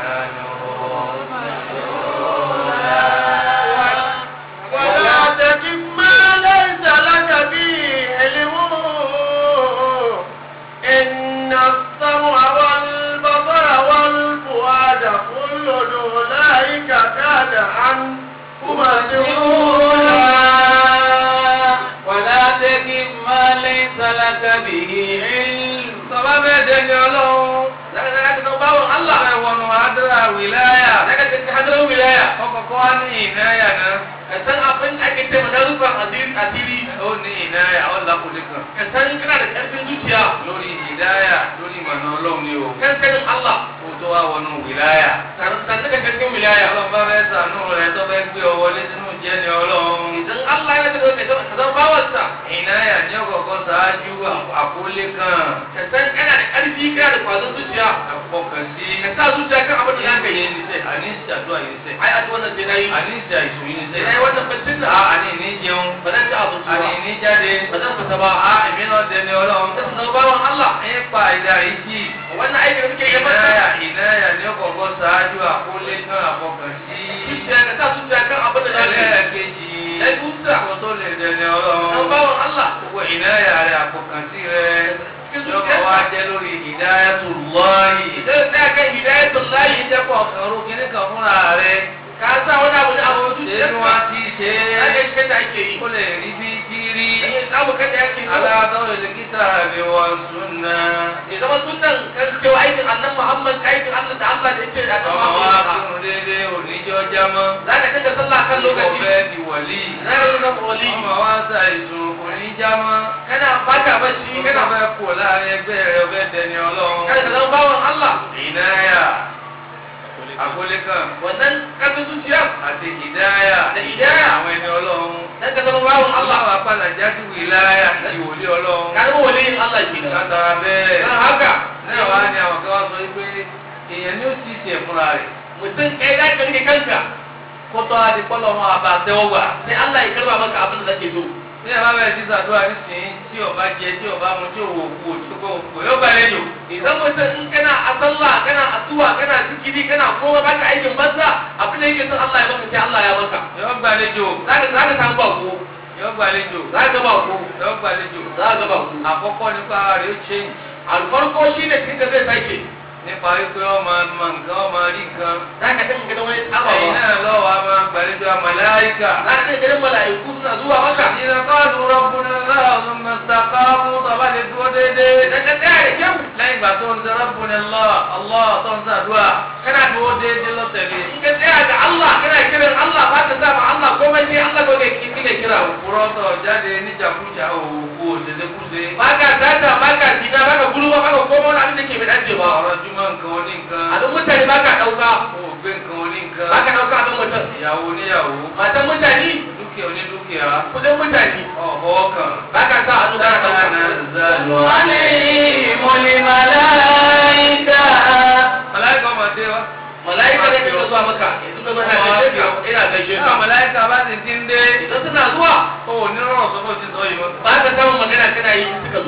ولا تكف ما ليس لك به علم إن السمع والبصر والفؤاد كل أولئك كان عنه مسؤولا ولا تكف ما ليس لك به علم Tọ́ba bẹ́ẹ̀ dẹni ọlọ́run. zaka zaka ka zama bawan Allah Bẹ́ẹ̀ wọnú àdúrà wìláyà. zaka tafi hadarin wilaya Ọkọ̀kọ́ wá ní ìnáyà náà. ka san abin da ake ce mana rufin asiri asiri Ó ní ìnáyà ọ̀làkùnrin kan. ka san kana da karfin zuciya Lórí ìdáyà lórí ìmọ̀nà ọlọ́run ni o. kan sanin Allah Kó tó wá wọnú wìláyà. sannan ka cikin wilaya Ọlọ́run bá fẹ́ sànú rẹ̀ tó fẹ́ gbé ọ wọlé sínú jẹ́ni ọlọ́run. idan Allah ya tafi ka zama bawansa ìnáyà ní ọ̀kọ̀ọ̀kan ṣáájú àkólé kan ka san kana da karfi kana da kwazon zuciya àfọkànsí ka sa zuciya kan abin da za ka yi yìí níṣẹ́ àní ìṣàdúrà yìí níṣẹ́ ai a ji wannan sai na yi àní ìṣà ìṣù yìí sai na yi níṣẹ́ wannan baccin a da àní ní jẹun ba zan ci abinci àní ba ní jáde ba zan fita ba a èmi náà dẹni ọlọ́run sai su zama bawan Allah ń pa ìdá yìí jì wannan aikin da muke yi ìnáyà masa ìnáyà ní ọ̀kọ̀ọ̀kan ṣáájú àkólé kan àfọkànsí zuciya ka sa zuciya kan abin da za ka yi ẹlẹ́ẹ̀kejì ya yi zuciya kó tó lè dẹni zama ọlọ́run bawan Allah gbogbo ìnáyà rẹ̀ àfọkànsí rẹ̀ cikin yọkọ̀ wá zuciyarsa jẹ́ lórí ìdáyà tó lọ́ọ̀yì. idan tsaya kan hidayatul lahi Láyé jẹ́ pọ̀ ọ̀rọ̀ kìíní kan fúnra rẹ̀. ka sa wani abu da abu Ṣé zuciyarka wá ti ṣe ka ga é? shi da ake yi Ó lè rí bí tí rí. in samu kan da ake so Aláàtọ̀ lè kíta àbí wọn súnà. ya zama sunan kan cewa aikin annan Muhammad aikin Allah da Allah da yake da Ọmọ wa Allah kírun déédéé oníjọ́ jámọ́. za ka dinga sallah kan lokaci Ọbẹ̀ di wọ̀lí. za ka dinga wali Ọmọ wa ṣàìsùn oníjámọ́. kana baka bacci kana Ọbẹ̀ kò láàrin ẹgbẹ́ rẹ̀ ọbẹ̀ dẹni ọlọ́run. kana ka zama bawan Allah Ìnáyà. Àkólé kan. wannan karfin zuciya Àti ìdáyà. da hidaya Àwọn ẹni ọlọ́run. dan ka zama bawan Allah Allah apàdà jáde wìláyà ti wòlé ọlọ́run. ka zama waliyin Allah kenan Látara bẹ́ẹ̀. dan haka Náà wá ní àwọn kan wá sọ wípé èèyàn ní ó sì ṣe fúnra rẹ̀. mutum kai za ka rike kanka Kó tọ́ adé pọ́lọ́ wọn àbá tẹ́wọ́gbà. sai Allah ya karba maka abin da kake so Ní ẹ̀ bá bẹ̀rẹ̀ sí ṣàdúrà nísìnyí tí ọba jẹ tí ọba mu tí òwò kú tí kò kò yóò gbàlejò. idan mutum in kana a sallah kana addu'a kana zikiri kana koma baka aikin banza abin da yake son Allah ya maka sai Allah ya maka Yóò gbàlejò. zaka zaka samu bako Yóò gbàlejò. zaka bako Yóò gbàlejò. zaka bako Àkọ́kọ́ nípa ara rẹ̀ ó change. alfarko shine cikin ka zai sake Nípa wípé ọmọ mọ nǹkan ọmọ rí nǹkan. zaka dinga ganin wani Ẹ̀yin tsabawa náà lọ́wọ́ a máa gbàlejò àmàláríkà. zaka dinga ganin mala'iku suna zuwa maka إذا قالوا ربنا الله ثم استقاموا طبعا يدعو ديدي idan ka tsaya da kyau lẹ́yìn ìgbà tó ń sọ ربنا الله الله tó ń sàdúrà kana dúró déédéé lọ́tẹ̀lé in ka tsaya da Allah kana kiran Allah ba ka sa ma Allah komai sai Allah ko ke kike kira òpùrọ́tọ̀ jáde níjàkújà òkú òṣèlékúṣe ba ka tata ba ka tina ba ka gulma ba ka koma wani abin da ke mai dacewa ọ̀rọ̀ júmọ́ nǹkan oní nǹkan abin mutane ba ka dauka ògbé nǹkan oní nǹkan ba ka dauka abin mutum ìyàwó oníyàwó matan mutane dúkìá onídúkìá kudin mutane ọ̀bọ̀ kan ba ka sa hannu ba ka dáadáa dauka zálù. عليهم الملائكة màláìkà ọmọdé wa. mala'ika ne ke zuwa maka yanzu ka zo na gaishe ka ina gaishe Náà ka màláìkà bá ti ti ń dé. idan suna zuwa Ó ní rọ̀rọ̀ sọ́kọ̀ ti sọ yìí mọ́. ba ka samun magana kana yi in suka zo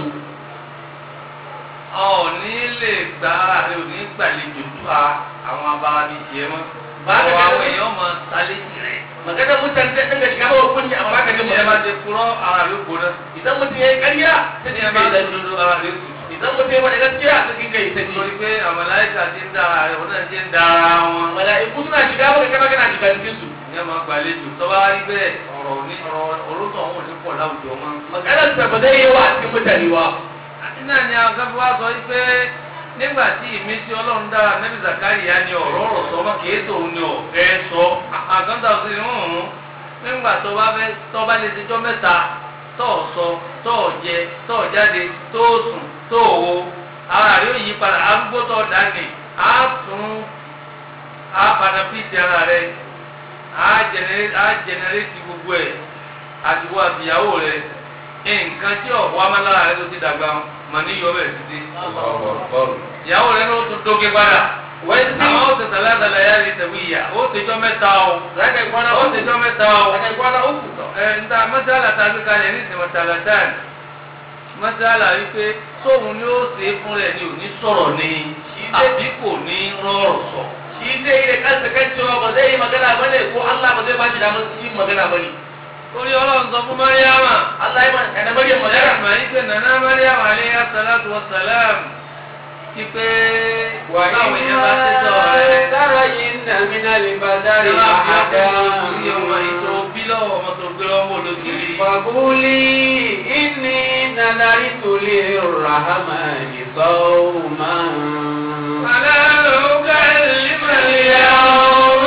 ọ̀ ní lè gbá rẹ ò ní gbàlejò tó a àwọn abara bíi tiẹ̀ mọ́. Bá a Àwọn kẹ́kẹ́ àwọn lọ- èèyàn mọ sálẹ̀ tirẹ̀. magana mutane zai dinga shiga mawa kunni amma ba ka jin Bí ẹ bá magana ti kúrọ́ ara rẹ̀ ó gbóná. idan mutum ya yi ƙarya sai Bí ka ẹ bá yi ti zafi dodo ara rẹ̀ ó tutù. idan mutum ya faɗi gaskiya sai ka yi sanyi Nítorí pé àwọn aláìka ti ń dára rẹ̀ wọ́n náà ti ń dára wọn. mala'iku suna shiga maka kana kana shiga cikin su Ìyẹn máa gbàlejò tó bá rí bẹ́ẹ̀ ọ̀rọ̀ ọ̀rọ̀ ní ọ̀rọ̀ olóòtú àwọn òní pọ̀ láwùjọ mọ́. maganar sa ba zai yi wa a cikin mutane ba náà ni àwọn kan fi wá sọ wípé nígbà tí ìmísí ọlọ́run dára nẹ́bí Zakariya ni ọ̀rọ̀ ọ̀rọ̀ sọ mọ́ kìí tòun ni ọ̀fẹ́ sọ àkàntà sí ni hùn nígbà tó bá fẹ́ tó bá lè ṣèjọ́ mẹ́ta tó sọ tó jẹ tó jáde tó sùn tó wo ara rẹ̀ yóò yí padà arúgbó tó dání á tún á padà fi ti ara rẹ̀ á jẹnẹrétì gbogbo ẹ̀ àtiwọ́ àtìyàwó rẹ̀ nǹkan tí ọ̀wọ́ amálára rẹ̀ tó ti dàgbà mọ̀ ní yọ bẹ̀rẹ̀ títí. ìyàwó rẹ̀ ló tún dóge padà. wai àwọn ó sai ti tàlátàlá yá rí tẹ̀wé ìyá ó ti jọ mẹ́ta o. za ka yi kwana ó uku ti jọ mẹ́ta o. za ka yi kwana uku ẹ nta mọ́sálà ta fi kalẹ̀ ní ìsìn mọ́sálàtàn mọ́sálà wípé sóhun ni ó ṣe é fún rẹ̀ ni ò ní sọ̀rọ̀ ni àbí kò ní rọrọ̀ sọ. shi zai yi da kansa kan cewa ba zai yi magana ba ne ko Allah ba zai ba shi damar yin magana ba ne orí ọlọ́run sọ fún Mariama. Allah ya mana kana Maryam magana Mariama yìí pé nana Mariama aleyha salatu wa salam ti pé báwo yẹn bá ti sọ rẹ̀. ترين من البدر Ṣé wàá fi ọkọ̀ أحدا lórí ọmọ yìí tó bí lọ́wọ́ ọmọ tó gbé lọ́wọ́ lókèrè? فقولي إني نذرت للرحمن صوما Fàlẹ́ ló ká ẹ̀límọ̀ اليوم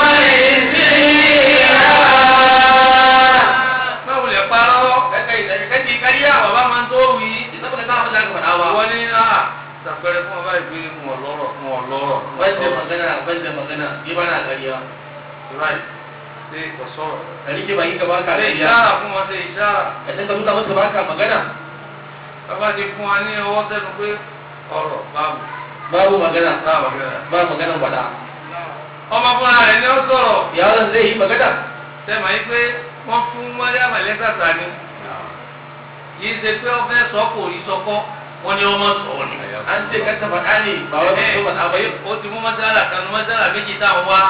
إنسيا Báwo lè parọ́? kai kai da kake kariya Bàbá máa ń tó wí. idan baka san abin da aka faɗa ba Wọ́n ní à sàpẹrẹ fún ọba ìgbé fún ọlọ́rọ̀ fún ọlọ́rọ̀. ban da magana ban da magana ni ba na kariya Right. Ṣé kò sọ̀rọ̀? ka rike baki ka baka Ṣé kariya ìṣára fún wọn ṣe ìṣára? ka dinga nuna masa baka magana Bàbá ti fún wa ní ọwọ́ sẹ́nu pé ọ̀rọ̀ báwo. babu magana Báwo gẹ́gẹ́. ba magana faɗa Ọmọ fúnra rẹ̀ ni ó sọ̀rọ̀. yaron zai yi magana Sẹ́mà yí pé wọ́n fún Mọ́ríàmà lẹ́sàtà ni. Yìí ṣe pé ọ fẹ́ sọ kò rí sọkọ́. Wọ́n ní ọmọ sọ̀rọ̀ ni. an ce kar ta faɗa ne ba wai ka so faɗa ba yau ó ti mú mọ́sálà kan mọ́sálà méjì táwọn wá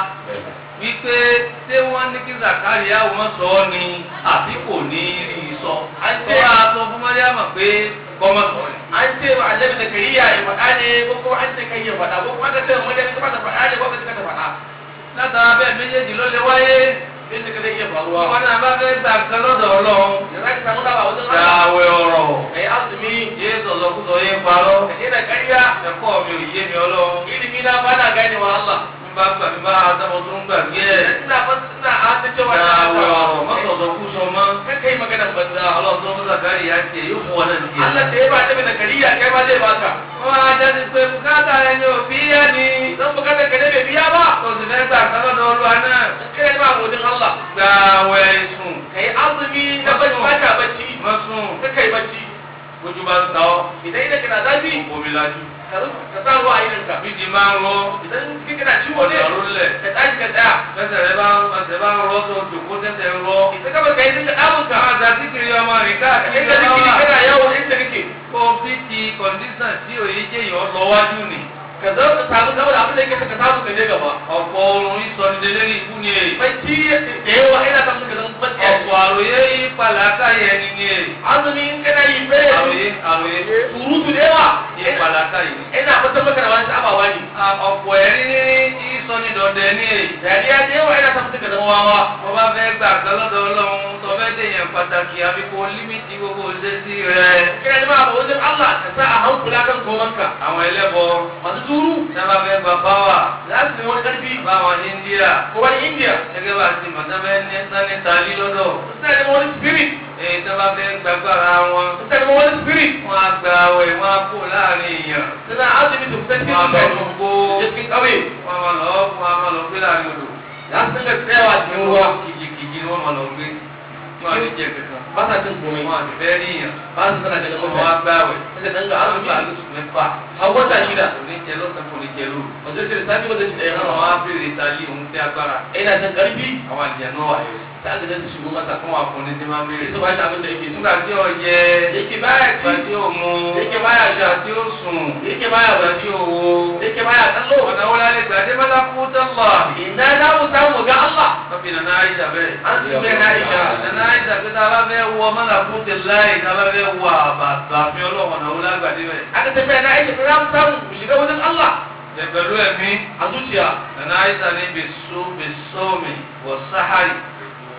wípé ṣé wọ́n ní kí Zakariya wọ́n sọ ọ́ ni àbí kò ní rí i sọ. An tó ce- wá sọ fún Mọ́ríàmà pé kọ́mọ sọ ni. an ce wa annabi zakariya ya faɗa ne ko kuma an ce kai ya faɗa ko kuma ka ce wa mutane kuma ta faɗa ne ko ka ce ka ta faɗa látara bẹ́ẹ̀ méjèèjì ló lè wáyé. sai ka zai iya faruwa wọn náà bá fẹ́ gbà kan lọ́dọ̀ Ọlọ́run. da za ka samu dawa wajen Allah Ṣàwẹ̀ ọ̀rọ̀. ka yi azumi Yé sọ̀sọ̀kúsọ yé parọ́. ka daina ƙarya Ẹ̀kọ́ mi ò yé mi Ọlọ́run. ilimi na ba na ganewa Allah Mi bá gbà mí bá àtàwọn tó ń gbàgbé ẹ̀. ina ba ina hada cewa Ṣàwẹ̀ ọ̀rọ̀ mọ́sọ̀sọ̀kúsọ mọ́. kan kai maganar banza Ọlọ́run tó ń Zakariya tiẹ̀ yóò fún wọn náà tiẹ̀. Allah da ya ba annabi zakariya kai ma zai baka Wọ́n á jáde pé bùkátà rẹ̀ ni òbí yá ni. idan bukatar ka ne bai biya ba Tó sì fẹ́ gbà kan lọ́dọ̀ Olúwa náà. in kai ma godin Allah Gba àwẹ̀ ìsùn. ka yi azumi na bacci ba ka bacci Má sùn. ka kai bacci Ojú bá ń ta ọ́. idan idan kana zafi Omi lajú. ka rufe ka sa ruwa a idonka Bídìí máa ń rọ. idan cikin kana ciwo ne Ọ̀dà ló lẹ̀. ka tashi ka tsaya Tẹ́sẹ̀ rẹ bá ẹsẹ̀ bá ń rọ tó jòkó tẹ́sẹ̀ ń rọ. idan ka baka yi duka damunka Àwọn àgbà tí kiri ọmọ rìn káàkiri yadda zikiri lọ́wọ́. kana yawo inda kake Kó bí ti kọ̀ǹdíṣàn tí òye jẹ́ yọ̀ lọ wájú ni. ka zo ka samu saboda abin da yake ka samu ka je gaba Ọ̀pọ̀ oorun ìsọnidẹ́lẹ́rì ikú ni èyí. bacci da yawa ina samun ka zama bacci Ọ̀pọ̀ àròyé ìpàlàkàyè ẹni ni èyí. azumi in kana yi bai Àròyé àròyé surutu da yawa ìpàlàkàyè. ina fitar maka da wani abawa ne Ọ̀pọ̀ ẹ̀rí ní ìsọnidọ̀dẹ̀ ni èyí. dariya da yawa ina samun ka zama wawa Wọ́n bá fẹ́ gbà kan lọ́dọ̀ Ọlọ́run tó fẹ́ dèèyàn pàtàkì àbí kó límìtì gbogbo ìṣesí rẹ̀. kina da ma wajen Allah ka sa a hankula kan komanka Àwọn ẹlẹ́bọ masu turu tí wọ́n bá fẹ́ gba báwà za su nemi wani karfi báwọn India ko wani India gẹ́gẹ́ bá ti mọ̀ sábẹ́ ní sani tali lọ́dọ̀. suna neman wani spirit Èyí tí wọ́n bá fẹ́ gbàgbára wọn. suna neman wani spirit Wọ́n á gba àwẹ̀ wọ́n á kó láàrin èèyàn. suna azumi su fita cikin Wọ́n á lọ mutane gbogbo. da cikin ƙauye Wọ́n á máa lọ wọ́n á máa lọ gbé láàrin odò. za su dinga tsayawa cikin ruwa Kìjìkìjì ni wọ́n máa lọ gbé. Wọ́n á ní jẹ kankan. ba sa cin komai Wọ́n á ti fẹ́ rí èèyàn. ba su tana ganin Wọ́n á mutane gbá àwẹ̀. suka dinga Wọ́n á azumi gbà lóṣù mẹ́fà. har wata shida Kò ní jẹ lọ́sàn-án kò ní jẹ lóru. ba zai ce da safi ba zai ci ɗaya Àwọn hana á bèrè ìtàlí òun tẹ́ agbára. ina son ƙarfi Àwọn àjẹ́ náà wà yóò. ta aka zai su shigo masa Fún àfúnni tí máa ń bèrè. su ba shi abin da yake so Nígbà tí ó jẹ, yake baya nígbà ci tí ó mu, yake baya nígbà sha tí ó sùn, yake baya nígbà barci tí ó wo. yake baya kallo Ọ̀nà wo la lè gbà dé mọ́lá kú tọ́lọ̀? ina za mu samu ga Allah Wọ́n fi nàná Aisha bẹ́ẹ̀. an su mai na Aisha Nàná Aisha pé tá a bá fẹ́ wọ mọ́lá kú tẹ̀ láì tá a bá fẹ́ wọ àbàtà fi ọlọ́wọ̀n náà wọ́n lágbàdé bẹ́ẹ̀. aka tafiya na Aisha ta za mu samu mu shiga wajen Allah Jẹ pẹ̀lú ẹ̀mí. a zuciya Nàná Aisha ní bèso bèso mi wọ sáhárì.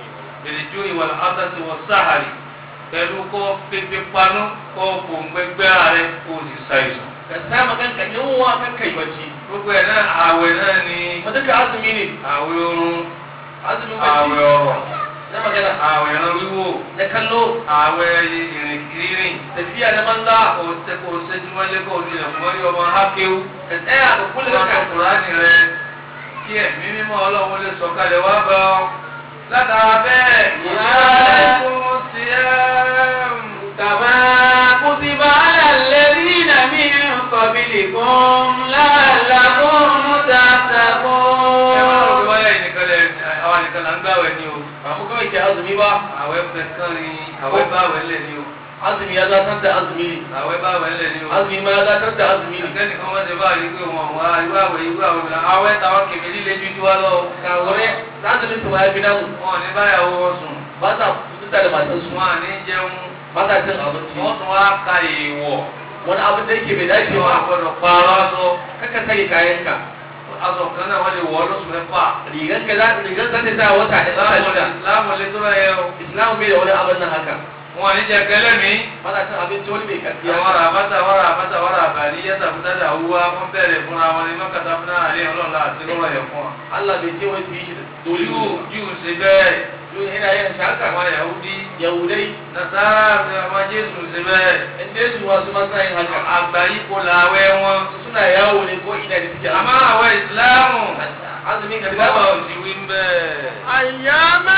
bèrèjú ìwà àtàtì wọ sáhàrì pẹ̀lú kó pépé panú kó gbòǹgbẹ́gbẹ́ rẹ kó sì ṣàìsàn. ka sama kanka yunwa kanka yi bacci gbogbo ẹ̀ náà àwẹ̀ náà ni kuma duka azumi ne àwẹ̀ oorun azumin bacci àwẹ̀ ọ̀rọ̀ na magana àwẹ̀ ẹran wíwò na kallo àwẹ̀ ìrìn rírìn tafiya na banza kò tẹ kò sẹ́júmọ́lé kò ní ẹ̀fọ́ yọ ọmọ hákéwú ka tsaya ka kula kúlẹ̀ da ká kùránì rẹ kí ẹ̀mí mímọ́ ọlọ́run lè sọ̀kalẹ̀ wá bá ọ látara bẹ́ẹ̀ ìyáàkùn sí ẹ̀ كما كتب على الذين من قبلكم لعلكم ẹ máa rò pé تتقون wáyà ìnìkan lẹ̀ àwọn nìkan là ń gbàwẹ̀ ni o ba mu kawai ke azumi ba àwẹ̀ fẹ́ kán ni àwẹ̀ báwẹ̀ lẹ̀ ni o azumi ya zatar da azumi ne àwẹ̀ báwẹ̀ lẹ̀ ni o. azumi ma ya zatar da azumi ne Ìkẹ́ni kan wọ́n ti bá rí pé wọn wá irú àwẹ̀ irú àwẹ̀ ìlà àwẹ̀ táwọn kèmí líle ju tiwa lọ. kawure azumin su ma ya fi namu Wọn ò ní báyàwó wọn sùn. ba sa fita da matansu Wọn à ní jẹun. ba sa cin abinci Wọ́n tún wá ka èèwọ̀. wani abin da yake bai dace Ṣé wọn ba àgbọ̀dọ̀ parọ́ aṣọ? kaka sake kayanka Aṣọ kan náà wọ́n lè wọ̀ ọ́ lóṣù mẹ́fà. rigan ka za rigan za ta sa wata da wata shida Láàmú lè tó bá yẹ o. islamu bai da wani abin nan haka Wọn à ní jẹ kẹlẹ́ mi. ba sa cin abinci wani bai karfi Àwọn ará àbáta àwọn ará àbáta àwọn ará àbàlí yẹ́sà fún dáadáa wúwa wọ́n bẹ̀rẹ̀ fúnra wọn ni mọ́kàtà fúnra àlẹ́ ọlọ́run láti lọ́rọ̀ yẹn fún wa. Allah bai ce wai su yi shi da dole Júù ne Júù ṣe bẹ́ẹ̀. yau yana yin shaka Àwọn Yahudi. yahudai Nasara àti àwọn Jésù ṣe bẹ́ẹ̀. in dai su wasu masu yin haka àgbáyípo làwẹ̀ wọn. suna yawo ne ko ina da suke àmọ́ àwẹ̀ ìsìláàmù azumin ka ìsìláàmù ba ò sì wí ń bẹ́ẹ̀. أياما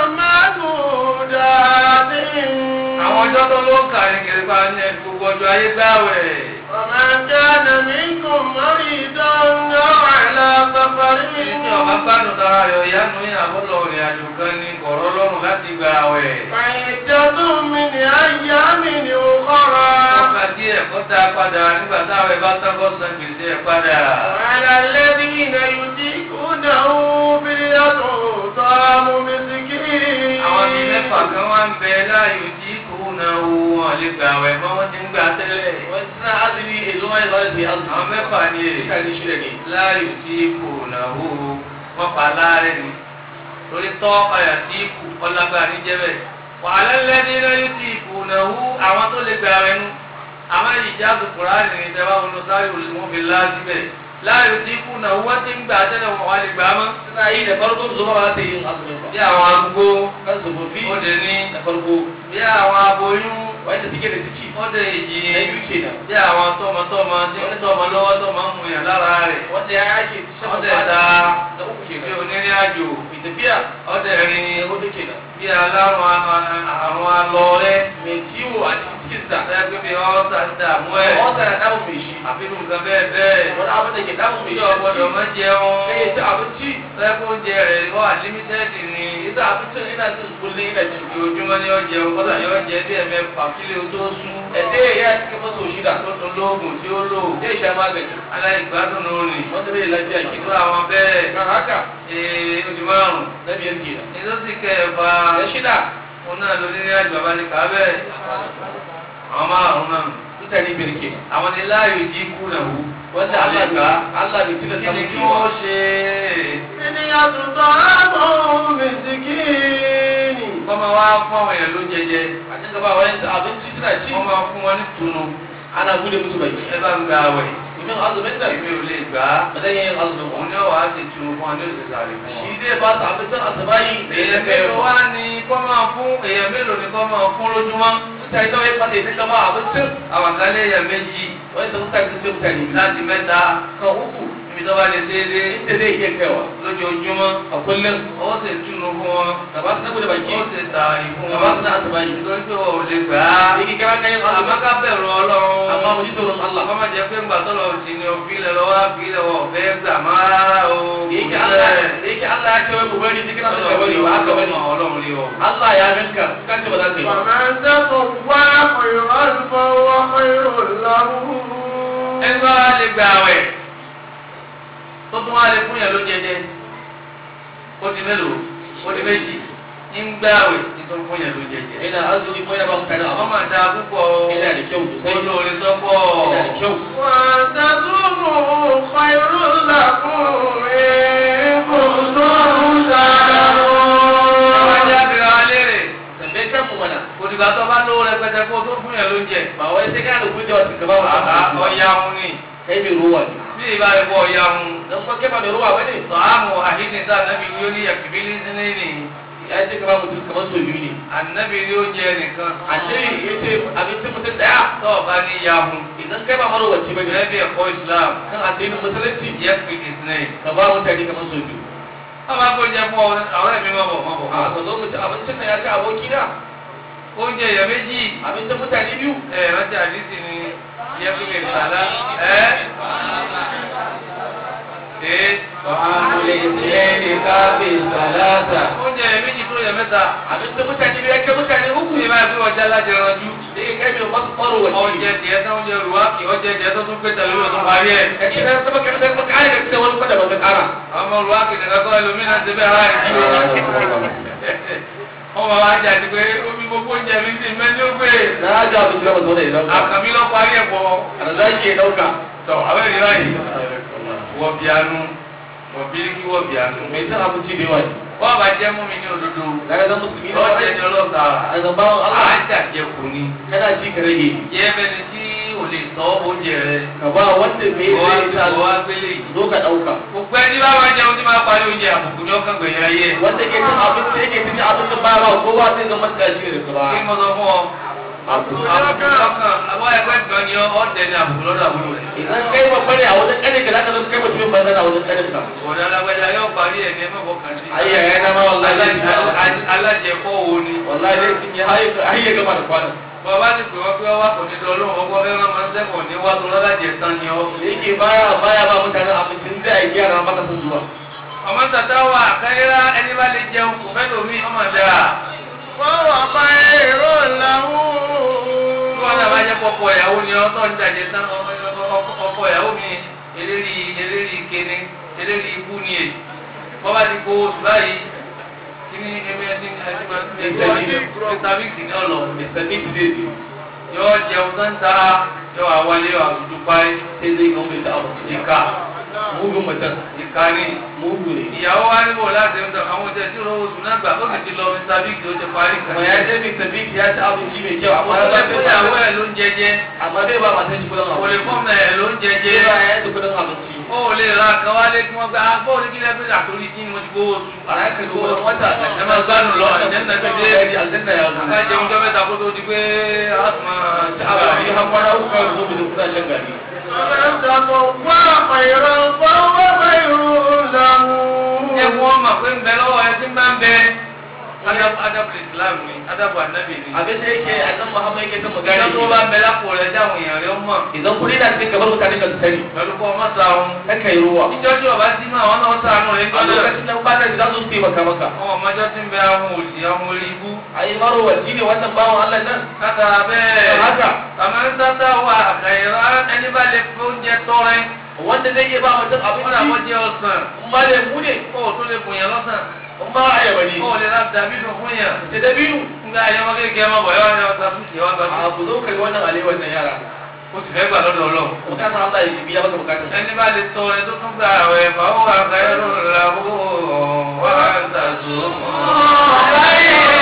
معدودات àwọn ọjọ́ tó ló ń kà ní kẹrìpá ní ẹni gbogbo ọjọ́ ayé gbáwẹ̀. ومن كان منكم مريضا أو على سفر ní ọ̀gá gbádùn tara rẹ̀ ìyanu ní àbọ̀lọ̀ rìn àjò kan ní kọ̀rọ̀ lọ́rùn láti gba àwẹ̀. فعدة من أيام أخرى ọkà díẹ̀ kó dá a padà nígbà táwẹ̀ bá tọ́kọ̀ san gbèsè ẹ̀ padà. وعلى الذين يطيقونه فدية طعام مسكين àwọn bíi mẹ́fà kan wá ń bẹ láàyò tí kò náà wò wọn lè gbà àwẹ̀ mọ́ wọ́n ti ń gbà tẹ́lẹ̀. wani suna azumi a zuwa ya zama su yi azumi àwọn mẹ́fà ni èyí. mutane shida ne láàyò tí kò náwó wọn pa láàrẹ̀ ni torí tọ́ ọ̀yà tí kù ọlágbára ní jẹ́bẹ̀ wàhálà lẹ́ni lẹ́yìn tí kò náwó àwọn tó lè gbà rẹ̀ nu àwọn ìjà àtùkùrá ní ìjọba wọn sáré wọn fi lá síbẹ̀ láàyò tí kò náwó wọ́n ti ń gbà tẹ́lẹ̀ wọn wà lè gbà mọ́ suna yi da farko su zama ba su yi azumin bí ba àwọn arúgbó kan su gofi ó dé ní da farko bí àwọn aboyún wanda suke da ciki ó dé èjì na biyu kenan bí àwọn tọmọtọmọ tí ó ní tọmọ lọ́wọ́ tọmọ ń mu yàn lára rẹ̀ wanda ya yake shan ó dé fata ta da uku bí kenan onírìn àjò mai tafiya ó dé rin da hudu kenan bí alárùn àrùn alọ́rẹ́ mai ciwo a cikin cikinsa ẹgbẹ́ bí wọ́n ta ń dààmú ẹ̀ wọ́n sana damun mai shi àbínú nǹkan bẹ́ẹ̀ bẹ́ẹ̀ wani abin da ke damun mai bí shi a ọgbọ́dọ̀ má ciki jẹun kai ya ci abinci ẹgbẹ́ oúnjẹ rẹ̀ wà límítẹ́ẹ̀dì ni ita abincin ina cin kullum ina cin ojoojúmọ́ ni ó jẹun kọ́dà yóò jẹ bí ẹ̀mẹ́fà kílé o tó sún ẹ̀dẹ́ ya cikin maso shida tó tún lóògùn tí ó lò zai sha magani aláìgbádùn lórí wanda bai lafiya ke ìlú àwọn bẹ́ẹ̀ kan haka ee ojú márùn na biyar kenan èso sì kẹfà ya shida òun náà ló ní ní àjọ abáníkà bẹ́ẹ̀ àwọn márùn náà mutane biyar kenan àwọn ní láàyò jí kú náà wù wanda Allah bai Allah bai kí tilasta ni musu kí yi ba wọ́n ṣe فدية طعام مسكين kọ́mọ wá fún àwọn èèyàn ló jẹjẹ a dinga ba wayan su abinci suna ci wọ́n máa fún wọn ní tunu ana bude musu baki ẹ bá ń gba àwẹ̀ domin azumin nan èmi ò lè gbà á ba zan yi azumin òun ba ní ọ̀wá ti tunu fún wọn ní òsè sàrè fún shi wọn. zai ba su abincin asibayi da ya èèyàn kai mélòó wá ní kọ́ máa fún èèyàn mélòó ní kọ́ máa fún lójúmọ́ mutane nawa ya fata ya dinga ba abincin àwọn àkálẹ̀ èèyàn méjì wanda mutane sun ce mutane biyu láti mẹ́ta kan uku ibi tó bá lè déédé inda zai iya kaiwa lójoojúmọ́ a kullum ó sì túnú fún wọn ka ba su na bude baki ó sì tààrí fún ka ba wọn su na asibayi nítorí pé wọn ò lè gbà á da ke kira kayan àmọ́ azumin ká bẹ̀rù ọlọ́run amma mu ji tsoron Allah wọ́n má jẹ́ pé ńgbà tó lọ sí ni òfìlẹ̀ lọ́wọ́ àfìlẹ̀ wọn ò fẹ́ gbà má rárá o da yake Allah da yake Allah ya ce wai ku bari duk na suka bari ba haka bari ọlọ́run lé ọ. Allah ya ganka kan ce ba za ka yi ba ومن تطوع خيرا فهو خير له ẹni bá wá lè gbà wẹ̀ tó tún wá lè fún yàn ló jẹjẹ ó di mélòó ó di méjì ń gbà wẹ̀ nítorí fún yàn ló jẹjẹ. ina azumi ko ina ba mutane wọ́n abin máa da púpọ̀ o ina da kyau ó sosai lóore sọ́pọ̀ ina da kyau وتصوموا خير لكم إن كنتم تعلمون àwọn jáde ra ba wai sai kana da hujja wacce ka ba wa àbá kanka ọ̀ya hun ni kai mai ruwa ne bí ìbá ẹ̀kọ́ ọ̀ya hun dan kuma kai ba mai ruwa bane sọ̀hámù àhídìsá ànábì yóò ní yàkìbílì sínú ní ya ce ka ba mutum kamar so biyu ne ànábì ni ó jẹ nìkan annabi ya ce abincin mutum daya tó o bá ní ya hun idan kai ba marowaci bane gẹ́gẹ́ bí ẹ̀kọ́ Islam kan addinin musulunci yẹ́kìbílì sínú ka ba mutane kamar so biyu ọba kó jẹ fún àwọn ẹ̀mí mọ́bọ̀ mọ́bọ̀ a ka zo mu ci abincin nan ya ci aboki na oúnjẹ èèyàn méjì abincin mutane biyu ẹ̀ rántí àdísì ni yẹ́kìbílì sàlá ẹ̀ ẹ̀ Ta'amu laylaini kafi salasa oúnjẹ èèyàn méjì tó yẹ mẹ́ta abincin mutane biyu ya kai mutane uku bí ìbá ẹ̀kọ́ ọjà lájẹranjú da ya kai mai masu marowaci ọjẹ tiẹ̀ tán oúnjẹ rùwákì ọjẹ tiẹ̀ tó tún pé tẹ̀lé ló tún parí ẹ̀. ka ce na saba kai sai ka kare ka ce wani kwada ba ka kara àwọn ọmọ rùwákì nìkan kọ́ ẹlòmíràn ti bẹ́ẹ̀ láì jí o. wọ́n máa wá jà sí pé omi gbogbo oúnjẹ mi ti mẹ́ni ó gbé. na ga abinci na mazo da ya dauka àkànbí lọ parí ẹ̀ pọ̀. a za ki ya dauka tọ́ abẹ́ rí báyìí. wọ́n bí anú wọ́n bí kí wọ́n bí anú. mai cin abinci da yawa ne wọ́n bá jẹ́ mú mi ní òdodo. daga zan musulmi ne lọ́jẹ́ ni ọlọ́ta. a zan bawan Allah àjà jẹkù ni. kana ci ka rage jẹ́ bẹni tí ò lè tọ́ oúnjẹ rẹ. ka ba wanda bai wọ́n á zai gbé sa wọ́n á gbélé yìí. zo ka dauka gbogbo ẹni bá wá jẹun tí máa parí oúnjẹ àbùkù ní ọkàn gbẹ̀yìn ayé. wanda ke cin abinci yake cin abincin ba ba kowa zai zama kashi da kí kuma mo sọ fún ọ. àbùkù lọ́kàn àbọ̀ ẹgbẹ́ gan ni ọ̀dẹ̀ ni àbùkù lọ́dọ̀ àbúrò rẹ̀. idan kai babba ne a wajen kane ka zaka zama kai mutumin banza a wajen kane ka ọ̀dà alágbèjà yóò parí ẹ̀ ní ẹ̀mọ́ kan sí. ai yaya na ma wallahi zai ci Alájẹ- alájẹkọ́ wo ni. wallahi zai cinye har ya gama da kwanan bàbá ti pè wọ́n pé wọ́n wá kò ní lọ́lọ́ ọgbọ́n fẹ́ rán máa ń sẹ́kọ̀ọ́ ní wá tó lọ́lájẹ tán ni ọ́. da yake baya baya ba mutanen abincin zai aiki yara maka sun zuwa ọmọ tata wà káyọ́rá ẹni bá lè jẹun kò fẹ́ lómi ọmọ dáa. Fọwọ́ pa èrò bí làwọn. wọ́n náà bá jẹ́ pọ̀pọ̀ ìyàwó ni ọ́ tó ń jàjẹ tán ọkọ̀ ìyàwó mi eléri eléri kéne eléri ikú ni è. wọ́n bá ti kó oṣù báyìí kí ni ẹgbẹ́ ẹni ẹni máa ń tẹ̀ Mr. Mr. Biggs ní ọ̀lọ́. mr meat zai zo yọ jẹun tán ta yọ àwọlé àtúntò páyé sai zai ga mai ta abinci ìka mugun mutum ìka ni mugu ne ìyàwó wa níbò láti ń tàn àwọn oúnjẹ tí ó oṣù náà gbà ó sì ti lọ Mr. Biggs ó ti parí kuma ya je mr meat ya ci abinci mai kyau amma àwọn ya ọ̀sẹ̀ ba fún ìyàwó ẹ̀ ló ń jẹjẹ amma bai ba matan shi kudin kò lè abinci fọ́ọ̀mù ẹ̀ ló ń jẹjẹ bai ba ya ci kudin abinci ó lè ra kan wálé kí wọ́n gbá bóòlù kí lẹ́gbẹ̀ẹ́ àtòrí kí ni mo ti gbówó oṣù a ya kai kudin wata ẹ máa gbádùn lọ àjẹ́nà ti dé aljanna ya zo ká jẹun jọ mẹ́ta kó tó di pé a tún máa ci abinci har kwana uku kawai zo mu kuna shan gari Wá àpẹẹrẹ fọwọ́ pẹ̀lú làwọn. ẹ wọ́n mọ̀ pé ń bẹ lọ́wọ́ ẹ tí ń bá ń bẹ adabu adabu Islam ni adabu anabi ni. abin da yake annan muhammad yake son mu ìjọ gane tó bá ń bẹ lápò rẹ̀ dáhùn èèyàn rẹ̀ mọ̀ idan kudi na cikin gabar mutane ka su sani pẹ̀lú kọ́ ọmọ sàrun. kan kai ruwa ìjọ tí ọba sí mọ́ àwọn náà sànù rẹ̀ a jọ náà. lokacin nan ba da za su taimaka maka àwọn ọmọjọ́ tí ń bẹ àwọn òsì àwọn orí ibú. ai marowaci ne wannan bawan Allah nan látara bẹ́ẹ̀. haka àmọ́ ń tata wà àkàyèrè ẹni bá lè fi oúnjẹ tọrẹ. wanda zai iya ba mutum wọ́n làwọn abinci jẹ ọ̀sán. in ma lemu ne kó o tún lè bùn yẹn lọ́sàn. in ma ayaba ne kó o lè ra dàbí dùn fún yẹn. sai dabino nígbà ayé wọn kékeré ọmọ bọ̀ yọ ọ́ ọ̀sán fún ìyẹn wọn a gbà ku zo kai wannan alewar nan yara ó sì fẹ́ gbà lọ́dọ̀ ọlọ́run. bukatar Allah ya biya maka bukatar ẹni bá lè tọ ẹ tó tún gbà rẹ̀ fàáwọ́ àkàyèrò làwọ̀ wà á tàzó mọ́.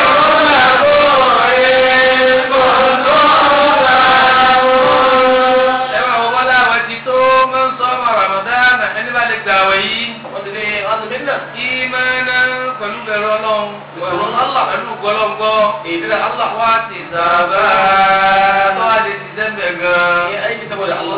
ẹ máa wọ bọ́lá àwọn ti tó máa ń sọ ọmọ Ramadan ẹni bá lè gbà wẹ̀ yìí. wanda zai yi azumin nan ìmọ̀nà pẹ̀lú bẹ̀rù ọlọ́run Pẹ̀lú Allah. pẹ̀lú gbọ́lọ́gbọ́ eh da Allah wá ti sábà tó wá lè ti sẹ́ńbẹ̀ gan-an. ya aiki saboda Allah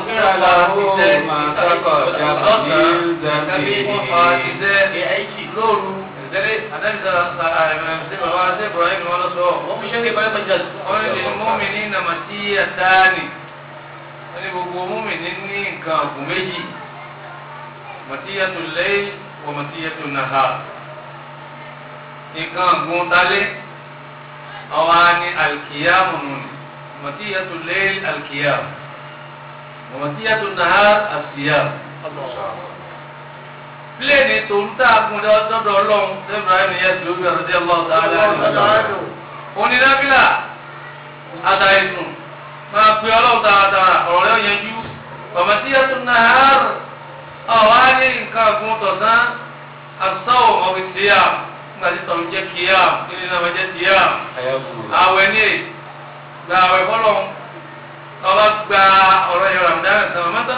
ya aiki lóru ìdẹ́lẹ́ àdáńtà àìmọ̀síbà wá sí Ibrahim wọn lọ sọ. wọ́n fi ṣẹ́ni bayan majal wọ́n ní mọ́mì ní nàmàtí ẹ̀dáàni wọ́n ní gbogbo mọ́mì ní ní nǹkan ọ̀gùn méjì màtíyàtò lẹ́yìn wọ màtíyàtò nàhà nǹkan ọ̀gùn talẹ́ ọwọ́ á ní alkiyamu nù ní màtíyàtò lẹ́yìn alkiyamu wọ màtíyàtò nàhà àṣìyàmù pílẹ̀nì tó ń tà kún lọ́dọ̀ ọlọ́run Ibrahim yẹn tó bí ọ̀rọ̀ dé ọlọ́run dáadáa onídàbílà àtàìsùn máa pe ọlọ́run tààtàrà ọ̀rọ̀ rẹ̀ yanjú ọ̀mọ̀ tí yẹtù náà ọ̀wá ní nǹkan ọ̀gbun tọ̀sán àtúnṣàwọ̀ ọ̀bí síyà nígbà tí tọ̀hún jẹ́ kíyà kí ni náà jẹ́ síyà àwẹ̀ ní gba àwẹ̀ fọlọ́run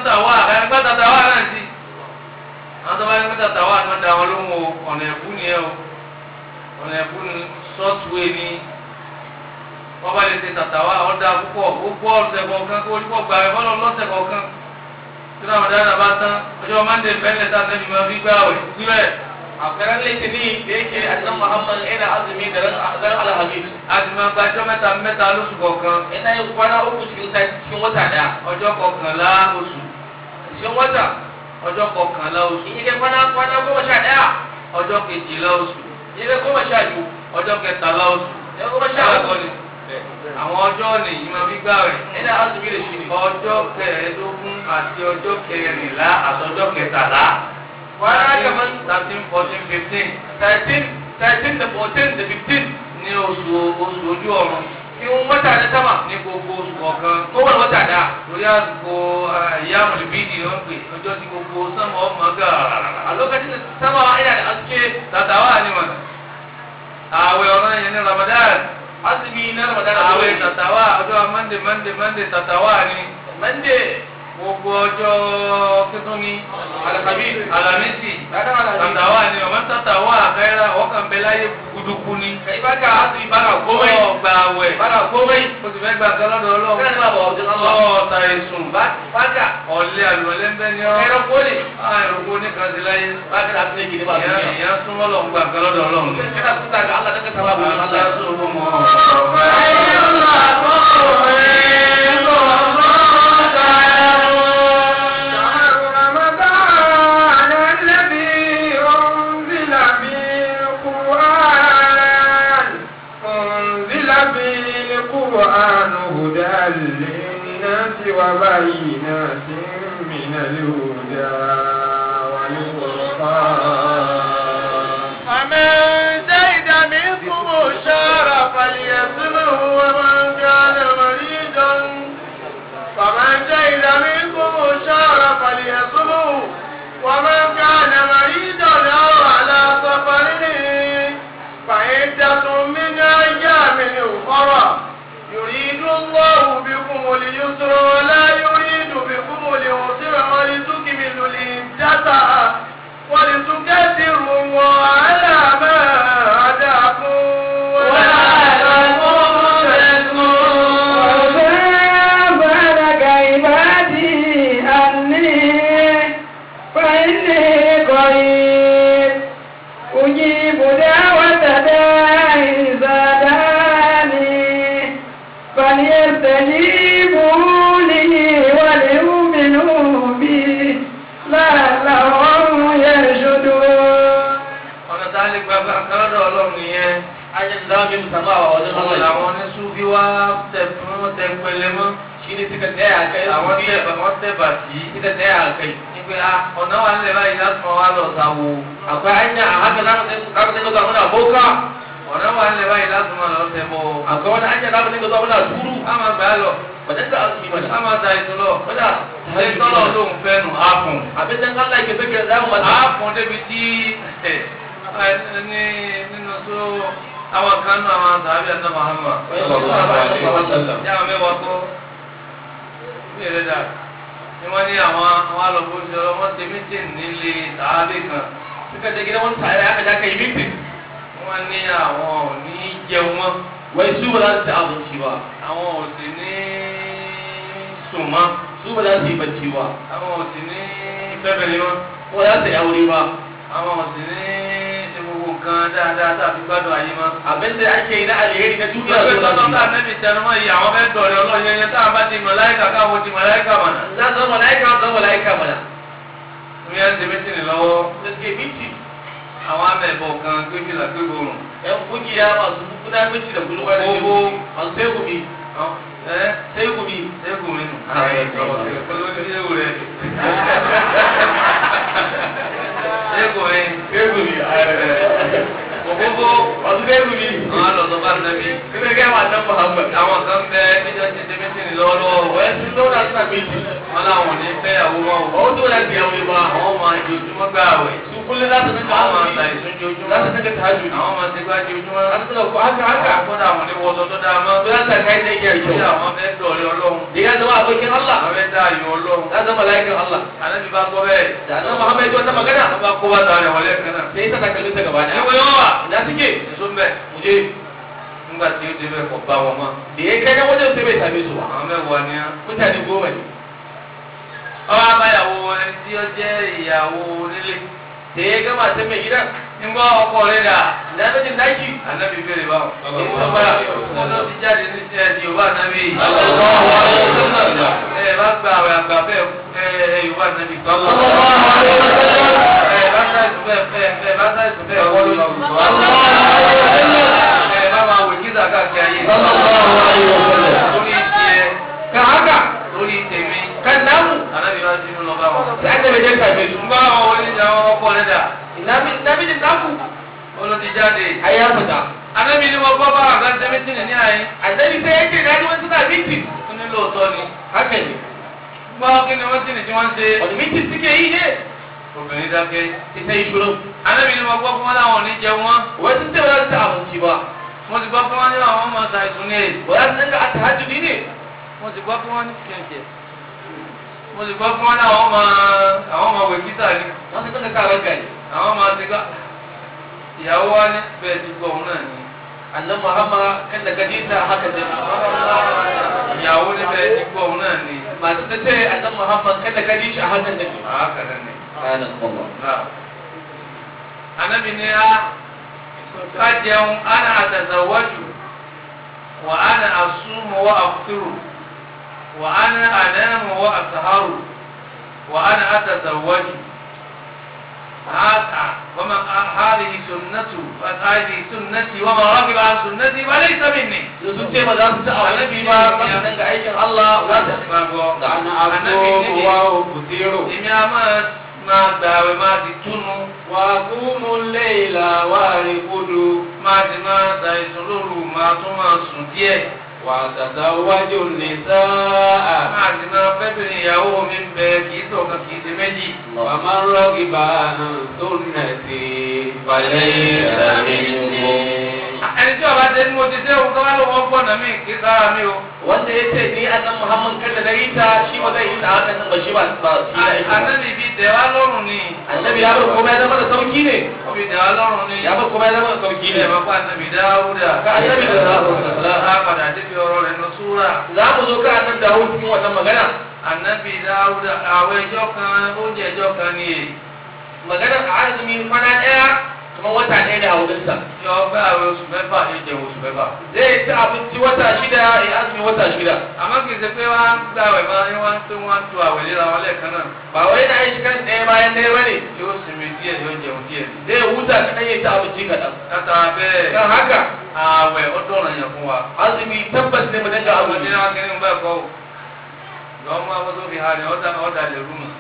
tàwa ẹgbẹ́ tàwa náà sí àwọn tó bá yẹ kó tàwa ni wọ́n da wọn lóhùn o ọ̀nà ẹ̀kú ni ẹ o ọ̀nà ẹ̀kú ni sọ́ọ̀tùwé ni wọ́n bá lè ṣe tàtàwá ọ̀dà púpọ̀ gbogbo ọ̀sẹ̀ kọ̀ọ̀kan kó onípọ̀ gbà ẹ̀ fọ́lọ́ lọ́sẹ̀ kọ̀ọ̀kan tí wọ́n dáná bá tán ọjọ́ mande bẹ́lẹ̀ tá a nẹ́bi máa fi gbá òye síbẹ̀ àpẹẹrẹ litinin da yake annan muhammad yana azumi da ran alhamis àti máa gba ọjọ́ mẹ́ta mẹ́ta lóṣù kọ̀ọ̀kan ina yin kwana uku cikin sati cikin wata daya ọjọ́ kọkànlá oṣù cikin wata ọjọ́ kọkànlá oṣù in yi kai kwana kwana goma sha daya ọjọ́ kejìlá oṣù in yi kai goma sha biyu ọjọ́ kẹtàlá oṣù in yi goma sha Báwo uku ni? àwọn ọjọ́ nìyí máa fi gbá rẹ̀ ina azumi da shi ne ọjọ́ kẹẹ̀ẹ́dógún àti ọjọ́ kẹrìnlá àtọjọ́ kẹtàlá kwana kaman thirteen fourteen fifteen 13 13 da 14 da 15 ní oṣù oṣù ojú ọ̀run cikin wata na sama ní gbogbo oṣù kọ̀ọ̀kan kowane wata daya lórí àsìkò ìyá mọ̀lẹ́bíìdì ló ń pè ọjọ́ tí gbogbo sánmọ̀ ọmọ gàràrà. a lokacin da sama ina da aske tàtàwá ni mọ̀ ààwẹ̀ ọ̀ràn yẹn ní Ramadan azumi na ramadan ààwẹ̀ da tàtàwá ọjọ́ mọ́ndé mọ́ndé mọ́ndé tàtàwá ni mande gbogbo ọjọ́ tuntun ni alhamis alamisi ranar alhamis tàtàwá ni ọmọ tàtàwá àkàrà ọkàn bẹ láyé guduku ni. kai baka azumi baka komai ọgbà àwẹ̀ baka komai o sì fẹ́ gbà kan lọ́dọ̀ ọlọ́run. kana ba wajen Allah ọ̀ọ́ta ìsùn baka ọ̀lẹ́ àlùmọ̀lẹ́ ń bẹ́ ní ọ́. kai ran kone àìrògbó ní kan sí láyé. baka da abin da yake ne ba ìyá duniya ìyá súnmọ́ lọ gbà kan lọ́dọ̀ ọlọ́run. kana kusa ga Allah daga sama wajen Allah Allah sọ̀rọ̀ mọ́ ọ̀rọ̀. شهر رمضان الذي أنزل فيه القرآن أنزل فيه القرآن هدى للناس وبينات من الهدى والفرقان فمن شهد منكم الشهر فليصمه ومن كان مريضا فمن شهد منكم الشهر فليصمه ومن كان مريضا أو على سفر فعدة من أيام أخرى يريد الله بكم اليسر ولا يريد بكم العسر ولتكملوا العدة ولتكبروا الله على ما هداكم ولعلكم تشكرون بلغ عبادي أني فإني قريب أجيب دعوة داعي إذا دعاني فليستجيبوا لي وليؤمنوا بي لعلهم يرشدون ọ̀nà tá a lè gbà kan lọ́dọ̀ ọlọ́run nìyẹn. hanyar da za mu yi musamman a wajen àwọn Allah làwọn oníṣúbí wá tẹ fún wọn tẹ pẹlẹ mọ́. shi ne suka tsaya a kai àwọn su tẹ wọn tẹ bàtí. suka tsaya a kai ní pé a ọ̀nà wà nílẹ̀ báyìí láti mọ wá lọ sáwo. akwai hanya a haka za mu dinga zuwa muna boka ọ̀nà wà nílẹ̀ báyìí láti mọ lọ tẹ mọ́. akwai wani hanya za mu dinga zuwa muna turu a máa gbà á lọ. wajen da azumi a mana máa ta ètò lọ. muna ṣé tọ́lọ̀ lóun fẹ́ nù á fún. abin da Allah ke sake za mu á mata fún débi tí ẹ ní nínú tó àwọn kan nù àwọn sàbí àti Muhammad. Ní àwọn mẹ́wàá kó bí èrè dà ni wọ́n ní àwọn àwọn alọ́gbó ṣe ọ wọ́n ṣe mítìn nílé sàábì kan. suka je gidan wani tare aka ja kai mitin Wọ́n ní àwọn ò ní jẹun mọ́. wai su ba za su ci abinci ba Àwọn ò sì ní sùn mọ́. su ba za su yi bacci ba Àwọn ò sì ní fẹ́bẹ̀rẹ̀ mọ́. ko za su yi aure ba Àwọn ò sì ní ṣe gbogbo nǹkan dáadáa tàbí gbádùn ayé mọ́. abin da ake yi na alheri na duniya Ìgbàgbé su ba za tọ́tọ́ su ká yi nẹ́bí tẹnumọ́ yìí àwọn fẹ́ dọ̀rẹ́ ọlọ́yẹyẹ táwọn bá ti mọ̀láìkà káwọn ti mọ̀láìkà mọ̀nà. za su zama mala'ika zama mala'ika mana Ìmí ẹ̀ ń ṣe mítìnì lọ́wọ́. da suke miti Àwọn amẹ̀bọ̀ kan gbébìlà gbéborùn. yan kungiya masu gudanarci da gulma da Ogo. masu sai gumi Ẹ́ sai gumi ṣẹ́gun mi nù. Ààrẹ. Olóṣèlú rẹ̀. Ṣẹ́gun mi. sai gumi Ògbógbó. masu sai gumi Àwọn àlọ́sọ bá nẹ́bí. suka gaya wa nan muhammad Àwọn kan bẹ níjọ ti ṣe mítìnì lọ́wọ́lọ́wọ́. wai sun zauna suna miti Wọ́n láwọn ò ní fẹ́ àwọn ọmọ ba wasu ba za su yi aure ba Àwọn ọmọ ìjojúmọ́ gbà wẹ̀. su kullum za su dinga Àwọn azumi àtà ìsúnjojúmọ́. za su dinga tahajjudi Àwọn ọmọ ti gbájú ojúmọ́. za su dinga ko haka haka Àwọn kọ́dà àwọn oníwọ́sọ tó dáa mọ́. ba za su kai da yake Bí kyau àwọn fẹ́ dọ̀rẹ́ ọlọ́run. da ya zama abokin Allah Àwọn fẹ́ màláíkà ayọ̀ ọlọ́run na zama mala'ikan Allah ànábì bá gbọ́ bẹ́ẹ̀ da annabi Muhammad ya ji wannan magana wọ́n bá kó bàtà rẹ̀ wọlé kan náà sai ya sa takalmin sa gaba daya ìwé wọn wà ina suke èso mbẹ mu je nígbà tí ó débẹ̀ kọ̀ bá wọn mọ́ da ya kai nan wajen sai bai same su ba àwọn mẹ́wàá ni á. mutane goma ne ọba abáyàwó ẹni tí ó jẹ́ ìyàwó nílé da ya gama ta mai gidan nígbà ọkọ rẹ̀ dà na mijin naki ànábì béèrè báwọn. Sallallahu alaihi wasallam. wọn ló ti jáde ní ti ẹni yorùbá ànábì. Sallallahu alaihi wasallam. ẹ bá gba àwẹ̀ àgbà bẹ́ẹ̀ ẹ ẹ yorùbá ànábì. Sallallahu alaihi wasallam. ẹ bá sáyẹ̀sì bẹ́ẹ̀ bẹ́ẹ̀ ẹ bá sáyẹ̀sì bẹ́ẹ̀ wọ́n lójú. Sallallahu alaihi wasallam. ẹ bá máa wò kí zaka kí ayé. Sallallahu alaihi wasallam. lórí tiẹ̀ ka haka lórí tèmi. kan namu ànábì wá sínú lọ bá wọn. sai annabi ya same su nígbà wọn wọlé ní àwọn ọkọ rẹ̀ dà. ina mi- ina mijin naku olódi jáde. ai ya fita Ànábì ni mo gbọ́ bá àgbà sẹ́mẹ́tìnì ní àyín. annabi sai ya ce na ji wasu suna minti Ó ní lóòótọ́ ni. haka ne Gbọ́ kí ni wọ́n sì ní tí wọ́n ṣe. wani minti suke yi ne Obìnrin dákẹ́. sai ta yi shiru Ànábì ni mo gbọ́ fún wọn láwọn ò ní jẹun wọn. wasu ce ba za su ci abinci ba Mo ti gbọ́ fún wọn ní àwọn ọmọ ṣàìsùn ní èyí. ba za su dinga a tahajjudi ne Mo ti gbọ́ fún wọn ní kẹ̀kẹ́. Mo ti gbọ́ fún wọn ní àwọn ọmọ àwọn ọmọ wèkítà ni. za su dinga sa ranka ne Àwọn ọmọ ti gbá. Ìyàwó wa ní bẹ́ẹ̀ ti gbọ́ òun náà ni. annan muhammad kan da gadita haka ne Ìyàwó ní bẹ́ẹ̀ ti gbọ́ òun náà ni. masu ta ce annan muhammad kan da gadi shi a hakan ne Àákàlẹ̀ ni. anan kuma Náà. Ànábì ni a ká jẹun ana àtàzàwájú wa ana asúmù wa àfúrù wa ana ànámù wa àsàhárù wa ana àtàzàwájú. هذا وما هذه سنته هذه سنتي وما رغب عن سنتي فليس مني. da sun ce ba za su ci abinci ba za su dinga aikin Allah za su da أنا أصوم وأفطر Èmi a máa máa gbààwẹ̀ máa ti túnu وأقوم الليل وأرقد máa ti máa ṣàìsùn lóru máa tún máa sùn díẹ̀. وأتزوج النساء máa ti máa fẹ́bìnrin ìyàwó mi ń bẹ kì í sọ̀kan kì í ṣe méjì. ومن رغب عن سنتي فليس مني ẹni tí ọba tẹ ní mo ti ṣe òun tó bá lò wọ́n gbọ́nà mí kì í sára mi o. wanda ya ce ni annan muhammad kan da na yi ta shi ba zai yi ta haka nan ba shi ba ba shi da aiki ba ànábì fi tẹ̀ wá lọ́rùn ni. annabi ya bar komai ya zama da sauki ne ó fi tẹ̀ wá lọ́rùn ni. ya bar komai ya zama da sauki ne ilé bàbá ànábì dáúdà. Ka annabi da Dáúdà. á padà débi ọ̀rọ̀ rẹ̀ nù súrà. za mu zo kan annabi dawo cikin wannan magana ànábì dáúdà àwọn ẹjọ́ kan oúnjẹ ẹjọ́ kan ni èyí. maganar azumi kwana daya kamar wata ɗaya da haudinsa yọ ọgbẹ́ àwọn oṣù mẹ́fà yóò jẹun oṣù mẹ́fà. zai ci abinci wata shida ya azumi wata shida àmọ́ kì í ṣe pé wọ́n á gbà wẹ̀ máa ń wá tó wọ́n á tu àwẹ̀ léra wọn lẹ́ẹ̀kan náà. ba wai na yin shi kan ɗaya bayan ɗaya ba ne yóò sinmi díẹ̀ yóò jẹun díẹ̀. zai huta kaɗan ya ci abinci kaɗan látara bẹ́ẹ̀ kan haka àwẹ̀ ó dọ̀rọ̀ yẹn fún wa. azumi tabbas ne mu dinga àwọn azumi ní wọn kiri ń bẹ́ẹ̀ kọ́ o. lọ́mú abọ́sọ́ fi hàn ní ọ̀dà ọ̀dà lè rú mu.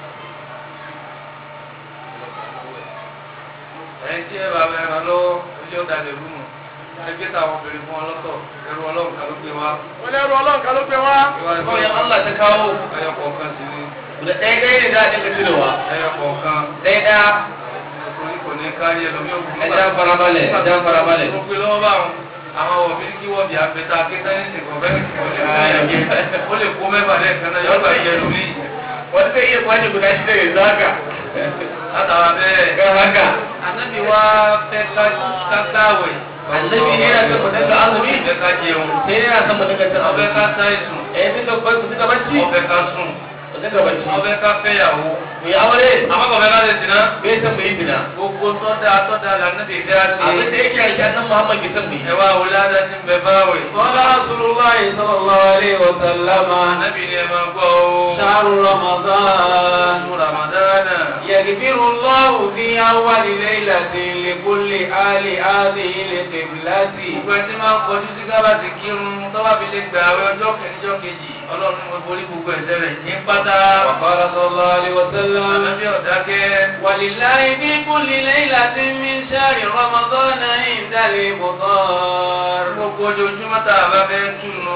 ẹ̀yin tí ẹ bá bẹ ẹran lọ́wọ́ ojú ọ̀dà lè rú mu. ẹgbẹ́ táwọn obìnrin fún ọ lọ́tọ̀ ẹrú ọlọ́run kan ló gbé wa. wọ́n lẹ́rù ọlọ́run kan ló gbé wá. kawai Allah ta kawo ẹyọ kọ̀ọ̀kan sí ni da ɗaya ɗaya ne za a dinga cirewa ẹyọ kọ̀ọ̀kan. ɗaya ɗaya Torí kò ní kárí ẹlòmí òkú. ẹ já farabalẹ̀ ẹ já farabalẹ̀ Mo pe lọ́wọ́ báwọn. Àwọn òbí kí wọ́n bí apẹta akétẹ́yìn sì kọ̀ bẹ́ẹ̀ kò lè kó ẹ̀yẹ. Ó lè kó mẹ́fà lẹ́ẹ̀kan náà yọ̀ọ́ gbàgbé ẹlòmí. wani zai iya kwashe guda shida yanzu haka Látara bẹ́ẹ̀. kan haka Ànábì wa fẹ́ ká káwẹ̀. annabi ne yana son mu dinga azumi Ọbẹ̀ ká jẹun. sai yana son mu dinga cin Ọbẹ̀ abinci ká sáìsùn. eh dinga bar mu dinga bacci Ọbẹ̀ ká sùn. mu dinga bacci Ọbẹ̀ ká fẹ́yàwó. mu yi aure Àmọ́ kọ̀ọ̀bẹ̀ ká lè sìnà. bai san mu yi zina Gbogbo tọ́da tọ́da lànàbì fẹ́ á abin da sí. yake aiki annan muhammad ke san mu yi Ẹ wá wọlé adá ti ń bẹ báwẹ̀. قال رسول الله صلى الله عليه وسلم Ànábì ni ẹ máa gbọ́ o. شهر رمضان Oṣù Ramadana. يغفر الله في أول ليلة لكل آل هذه القبلة Gbogbo ẹtí máa ń kọjú sí kábà ti kírun tó bá fi lè gbà àwọn ọjọ́ kìíní ọjọ́ kejì ọlọ́run ní mo borí gbogbo ẹ̀ṣẹ̀ rẹ̀ ní pátá. وقال صلى الله عليه وسلم Ànábì ọ̀dákẹ́. ولله في كل ليلة من شهر رمضان عند الإفطار Gbogbo ojoojúmọ́ tá a bá fẹ́ túnu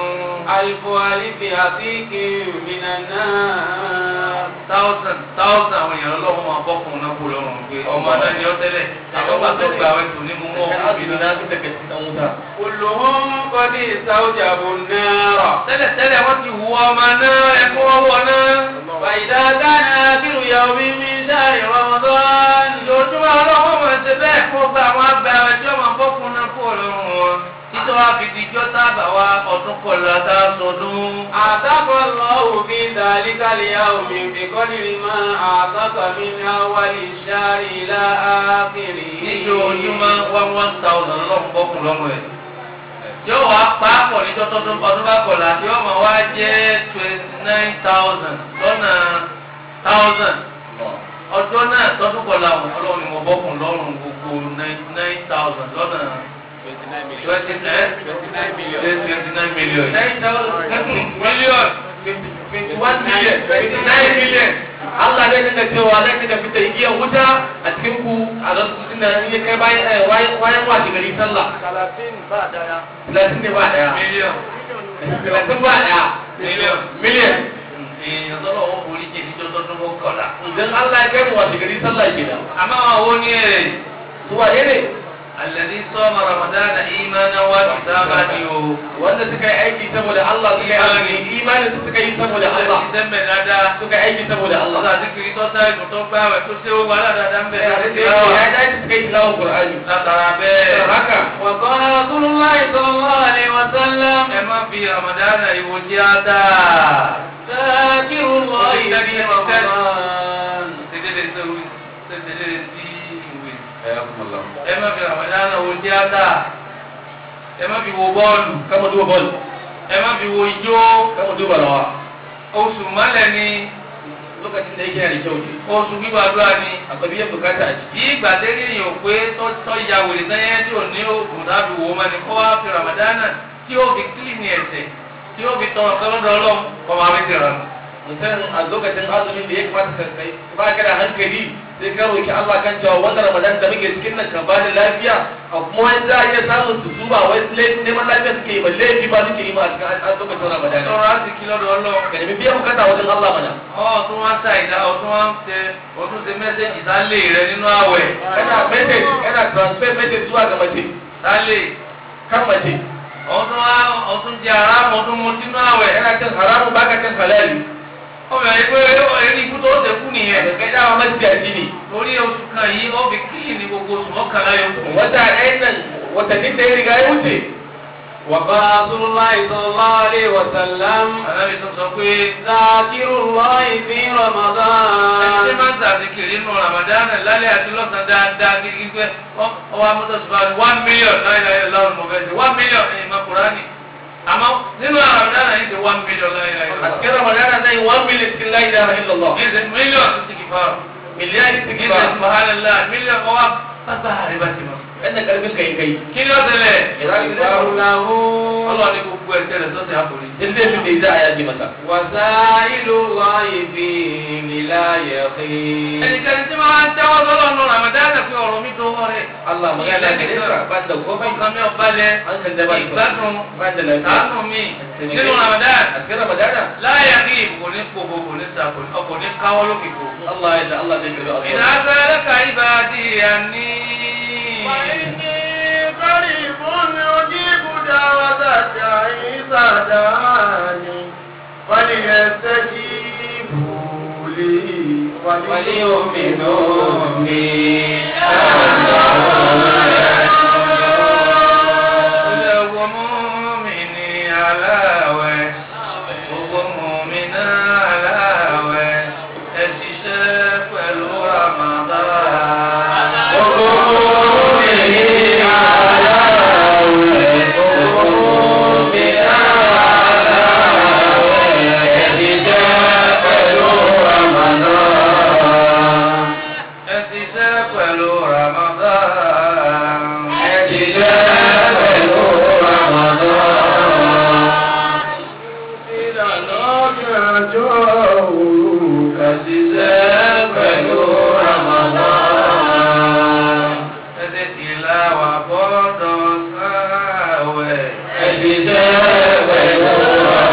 ألف ألف عتيق من النار thousand thousand àwọn èèyàn ọlọ́run máa bọ́kùn náà kú lọ́rùn pé ọmọ náà ni ó tẹ́lẹ̀ àwọn bá tó gba àwọn ètò ní mú mọ́ ọkùnrin azumi náà. na fi daga cikin wuta كلهم قد استوجبوا النار tẹ́lẹ̀ tẹ́lẹ̀ wọ́n ti wù ọmọ náà ẹ̀kọ́ ọwọ́ náà. فإذا كان آخر يوم من شهر رمضان lójúmọ́ ọlọ́wọ́ máa ṣe bẹ́ẹ̀ kó gba àwọn agbára tí wọ́n máa bọ́kùn náà kú lọ́rùn wọn. títí wàá fi di ijọ́ tábà wa ọdún kọlá tá a sọdún. أعتق الله في ذلك اليوم بقدر ما أعتق من أول الشهر إلى آخره níjọ ojúmọ́ one one thousand lọ́kùn bọ́kùn lọ́rùn ẹ̀. yóò wá pàápọ̀ ní tọ́tọ́tún ọdún bá kọ̀lá yóò máa wá jẹ́ twenty nine thousand lọ́nà thousand. ọjọ́ náà tọ́dún kọ̀lá ọlọ́run ni mo bọ́kùn lọ́rùn gbogbo ninety nine thousand lọ́nà twenty nine twenty nine million. nine thousand million. twenty one million twenty nine million Allah zai dinga cewa zai dinga fita igiyar wuta a cikin ku a lokacin da ya kai bayan bayan wace gari sallah talatin ne ba daya million. talatin ba daya million. miliyan èèyàn tọ́lọ̀ wọ́n forí jì níjọ́ tọ́dún mọ́ kọ̀lá. idan Allah ya kai mu wace gari sallah kenan àmọ́ àwọn owó ní èrè. su wane ne الذي صام رمضان إيمانا واحتسابا يو wanda suka yi aiki saboda Allah suka yi azumi imanin su suka yi saboda Allah Ìsẹ́mbẹ̀ dáadáa. suka yi aiki saboda Allah Ọ̀sà tí kìí tọ́ta ìlú tó gbá rẹ̀ tó ṣe ó wà ládàá ń bẹ̀ ya láti dace láwà. ya dace suka yi tilawar Qur'ani Látara bẹ́ẹ̀. haka وقال رسول الله صلى الله عليه وسلم Ẹ má fi Ramadan ìwò jẹ́ ádá. ذاكر الله في رمضان Tẹ́tẹ́lẹ̀ sẹ́wì tẹ́tẹ́lẹ̀ sí ìwé. Ẹ má fi Ramadan ìwò jẹ́ ádá. Ẹ má fi wo bọ́ọ̀lù. kama duba ball Ẹ má fi wo ijó. kama duba rawa Oṣù mọ́lẹ̀ ni. lokacin da yake yana da kyau ne Oṣù gbígbàdúrà ni. akwai biyan bukata a ciki yí ìgbàdé ní èèyàn pé tọ́ ya wèrè sẹ́yẹ́ tí ò ní oògùn láti wò ó máa ní kọ́ wá fi ramadana tí ó fi kílìnì ẹ̀sẹ̀ tí ó fi tọrọ kọ́lọ́dọ̀ ọlọ́run kọ́ máa fi tẹ̀rọ. mutum a lokacin azumin da ya kamata ka kai ba ka da hankali sai ka roki Allah kan cewa wannan Ramadan da muke cikin nan ka bani lafiya a kuma wani za a iya samun su su ba wai laifin neman lafiya suke yi ba laifi ba suke yi ma a cikin a lokacin Ramadan tọrọ láti kí lọ́dọ̀ ọlọ́run. ka nemi biyan bukata wajen Allah mana ọ̀ tún wá ta ìdá ọtún wá ń tẹ ọtún ṣe mẹ́sẹ̀jì sálẹ̀ rẹ nínú àwẹ̀. kana message kana transfer message zuwa ga mace sálẹ̀ kan mace ọtún wá ọtún jẹ aráàmù ọtún mu sínú àwẹ̀. kana cin haramun baka cin halali ọmọ yẹn pé eré ikú tó ṣe kú nìyẹn. da kai dama masiyaci ne torí oṣù kan yìí ó fi kílìnì gbogbo oṣù mọ́kànlá yòókù. wata ɗayan nan watannin da ya riga ya wuce وقال رسول الله صلى الله عليه وسلم Ànábì tó sọ pé ذاكر الله في ẹni tí رمضان máa ń sàdékèrè nínú Ramadan lálẹ́ àti lọ́sàn-án dáadáa gidi pé ọwọ́ amúdọ̀sùnmá one million láìláì lọ́rùn mo fẹ́ ṣe one million ẹ̀yìn máa Kùránì àmọ́ nínú Ramadan yìí ṣe one million láìláì a lọ́rùn. cikin ramadana zai yi 1 million cikin la ilaha illallah ní ṣe million ti ti kìfà miliyan ní cikin ṣe ba subhanallah million ọwọ́ bàbá rẹ̀ bá ti mọ̀. yadda karfin kai kai kí ni ó ṣẹlẹ̀? يغفر له ọlọ́run ní gbogbo ẹ̀ṣẹ̀ rẹ̀ sọ́sẹ̀ àforí. in zai fi da za a yaji masa وسائل الله فيه لا يخيب ẹnikẹ́ni tí máa ń tẹ́wọ́ sọ́lọ́ nù Ramadan pé ọ̀rọ̀ mi dọ́wọ́ rẹ̀. Allah magana da nesa ban da komai ọkàn mi ọba lẹ hankali da ba shi ìgbádùn ban da lafiya sàánù mi nínú Ramadan a cikin ramadana láyà kí kò ní kókó kò ní sàkó kò ní káwọ́ lókè kò. Allah ya da Allah zai karbi abu ìdá sẹ́lẹ̀kà ìbàdí àní. وإني قريب أجيب دعوة الداعي إذا دعاني فليستجيبوا لي وليؤمنوا بي Gbogbo mùmínì aláwẹ̀, gbogbo mùmínà aláwẹ̀, ẹ ṣiṣẹ́ pẹ̀lú Ramadan. Ẹ ṣiṣẹ́ pẹ̀lú Ramadan. ìlànà kẹjọ òru Ẹ ṣiṣẹ́ pẹ̀lú Ramadan. Ẹ ṣe tìláwà bọ́dọ̀ sáwẹ̀. Ẹ ṣiṣẹ́ pẹ̀lú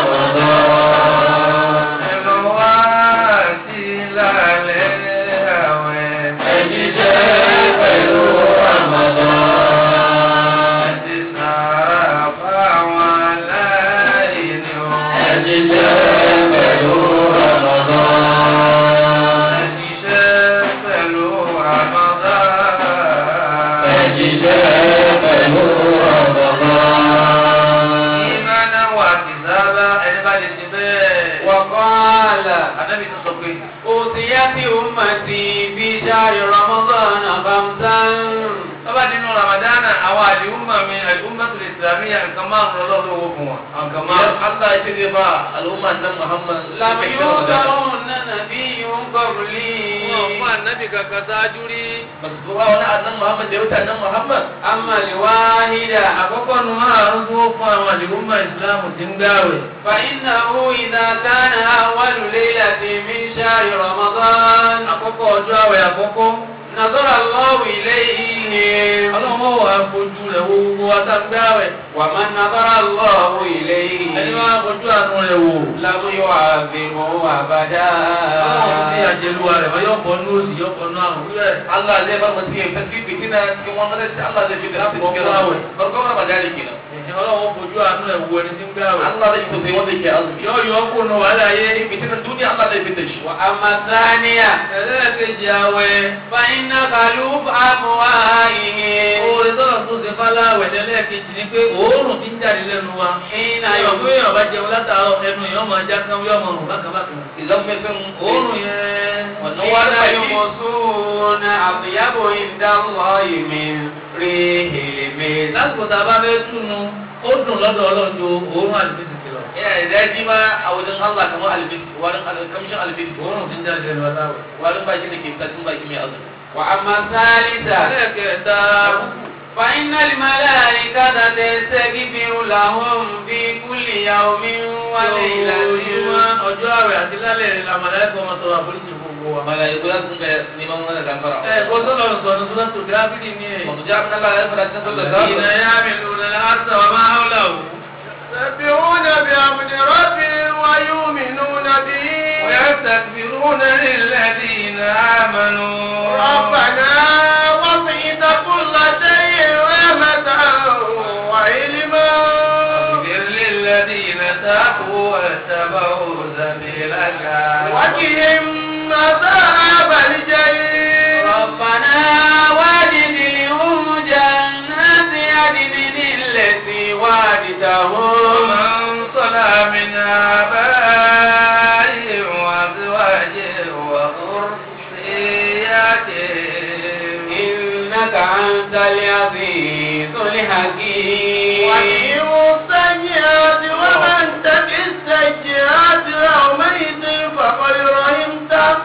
ànábì tó sọ pé أوصيت أمتي في شهر رمضان خمسا tọ́ba dínú ramadana àwọn àdìhùnmá mi àdìhùnmá tó lè sàmì nǹkan márùn lọ́lọ́wọ́ fún wa nǹkan Idan márùn. Allah ya ce ba al'umma nan Muhammad لم suka kira Ramadan. يوصلهن نبي قبلي wọn fún ànábì kankan ṣáájú rí. Ba su ba wani annan Muhammad da ya wuce annan Muhammad. أما الواحدة àkọ́kọ́ nu márùn tó fún àwọn àdìhùnmá ìsìlámù ti ń gbáwẹ̀. فإنه إذا كان أول ليلة من شهر رمضان àkọ́kọ́ ọjọ́ àwẹ̀ àkọ́kọ́. نظر الله إليهم ọlọ́run ó wà fojú rẹ̀ wo gbogbo wa tá ń gbáwẹ̀. ومن نظر الله ẹni إليه wá fojú àánú rẹ̀ wò. لم يعذبه أبدا ọlọ́run ní àjẹlúwa rẹ̀ yọ bọ́ ní òsì yọ bọ́ ní àrùn wíwẹ̀. Allah zai bar mutum ya tafi fitina cikin wani madadi Allah zai fi da cikin Ramadan. Farkon Ramadan kenan. ẹ̀sìn ọlọ́run ó fojú àánú rẹ̀ wo ẹni tí ń gbáwẹ̀. Allah zai tausayi wanda ke azumi. yọ yọ kó nu wàhálà yé. Fitinan duniya Allah zai fitar shi. وأما الثانية ẹlẹ́ẹ̀kejì àwẹ̀. فإن خلوف أفواههم Oore tọ́lọ̀ tó ṣe fáláwẹ̀ lẹ́lẹ́kejì ni pé òórùn ti ń jáde lẹ́nu wa. حين Ẹ̀yọ̀ pé يموت èèyàn bá jẹun látàárọ̀ ẹnu èèyàn máa já kán yọ̀ máa rùn bákan bákan. Idan mai son Òórùn yẹn wannan wani حين baki يمسون أطيب عند الله من ريح المسك lásìkò tá a bá fẹ́ túnu ó dùn lọ́dọ̀ ọlọ́jọ́ òórùn àlùfíìsì lọ. yana da daji ma a wajen Allah kamar albisi warin kamshin albisi Òórùn ti ń jáde lẹ́nu aláwẹ̀. warin baki da ke fita cikin baki mai azumi. وأما الثالثة Ẹlẹ́ẹ̀kẹta فإن الملائكة تستغفر لهم في كل يوم وليلة ojoojúmọ́ ọjọ́ àwẹ̀ àti lálẹ́ rẹ̀ làmàlẹ́kọ̀ọ́ ọmọ tọrọ àforíjì gbogbo wa. Mala'iku za su ga neman mana gafara. Ẹ kó sọ́lọ́ sọ̀nù sọ́nà tó gáfìrì ní ẹ̀. Wato ja min Allah ya fara cikin sallar الذين gafara. يعملون الأرض وما حوله يسبحون بحمد ربهم ويؤمنون به ويستكبرون للذين آمنوا ربنا وسعت كل شيء رحمة وعلما واغفر للذين تابوا واتبعوا سبيلك وقهم عذاب الجحيم ربنا وادخلهم جنات عدن التي وعدتهم ومن صلى من آبائهم وأزواجهم وذرياتهم إنك أنت العزيز الحكيم وقهم السيئات ومن تق السيئات يومئذ فقد رحمته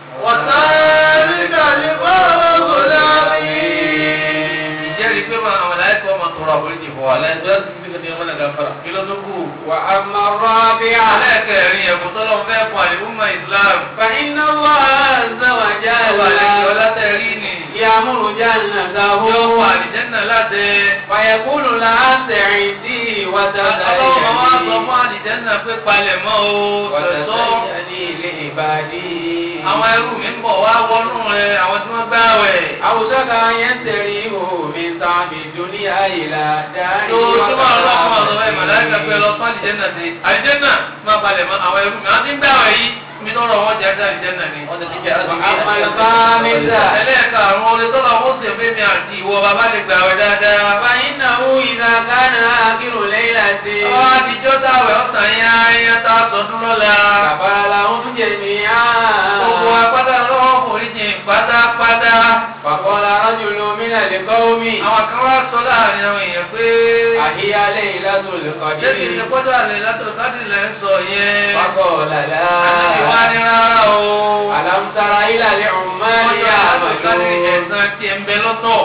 وذلك الفوز العظيم ìjẹ́rìí pé máa àwọn aláìkọ́ máa tọrọ àforíjì fún wa Mala'iku za su fi neman mana gafara. kí ló tó kù. وأما الرابعة ẹlẹ́ẹ̀kẹrin ẹ̀bùn tọ́lọ́ fẹ́ fún àlùmọ́ Islam. فإن الله عز Ọba àlejò وجل ọlátẹ̀rí ni. يأمر Yóò جنته wọ àlìjẹ́nà láti. فيقول لها سعيدي Ọlọ́run máa wá sọ fún وتزيني àlìjẹ́nà pé palẹ̀ mọ́ o. Tẹ̀sọ́. وتزيني لعبادي Àwọn ẹrú mi ń bọ̀ wá wọnú rẹ̀ àwọn tí wọ́n gbáwẹ̀. أوشك أن ينتريه من تعب الدنيا إلى دار Lójúmọ́ ọlọ́run máa sọ fẹ́ màláìka pé lọ fún àlìjẹ́nà sí. Àlìjẹ́nà máa palẹ̀ mọ́ àwọn ẹrú mi. Àwọn tí ń gbáwẹ̀ yìí, mi tọrọ wọn jẹ́ sí àlìjẹ́nà ni. Wanda suke azumi. وأما الخامسة ẹlẹ́ẹ̀ka àwọn orin tó lọ́wọ́ sì fẹ́ mi àti ìwọ bàbá lè gbà wẹ̀ dáadáa. فإنه إذا كان آخر ليلة Àwọn àtijọ́ táwẹ̀ ọ̀sán yẹn ayé tá a sọ dúró la. كفى لهم جميعا Gbogbo apáta lọ́wọ́ foríjì pátápátá. فقال رجل من القوم Àwọn kan wá sọ láàrin àwọn èèyàn pé. أهي ليلة Ṣé kìí ṣe القدر kọ́jọ́ àlè látọ̀ káàdì lẹ́ ń sọ yẹn? فقال Àti wá لا ní rárá o. ألم تر إلى العمال Kọ́jọ́ àlè látọ̀ káàdì يعملون ẹ̀sán tiẹ̀ ń bẹ lọ́tọ̀.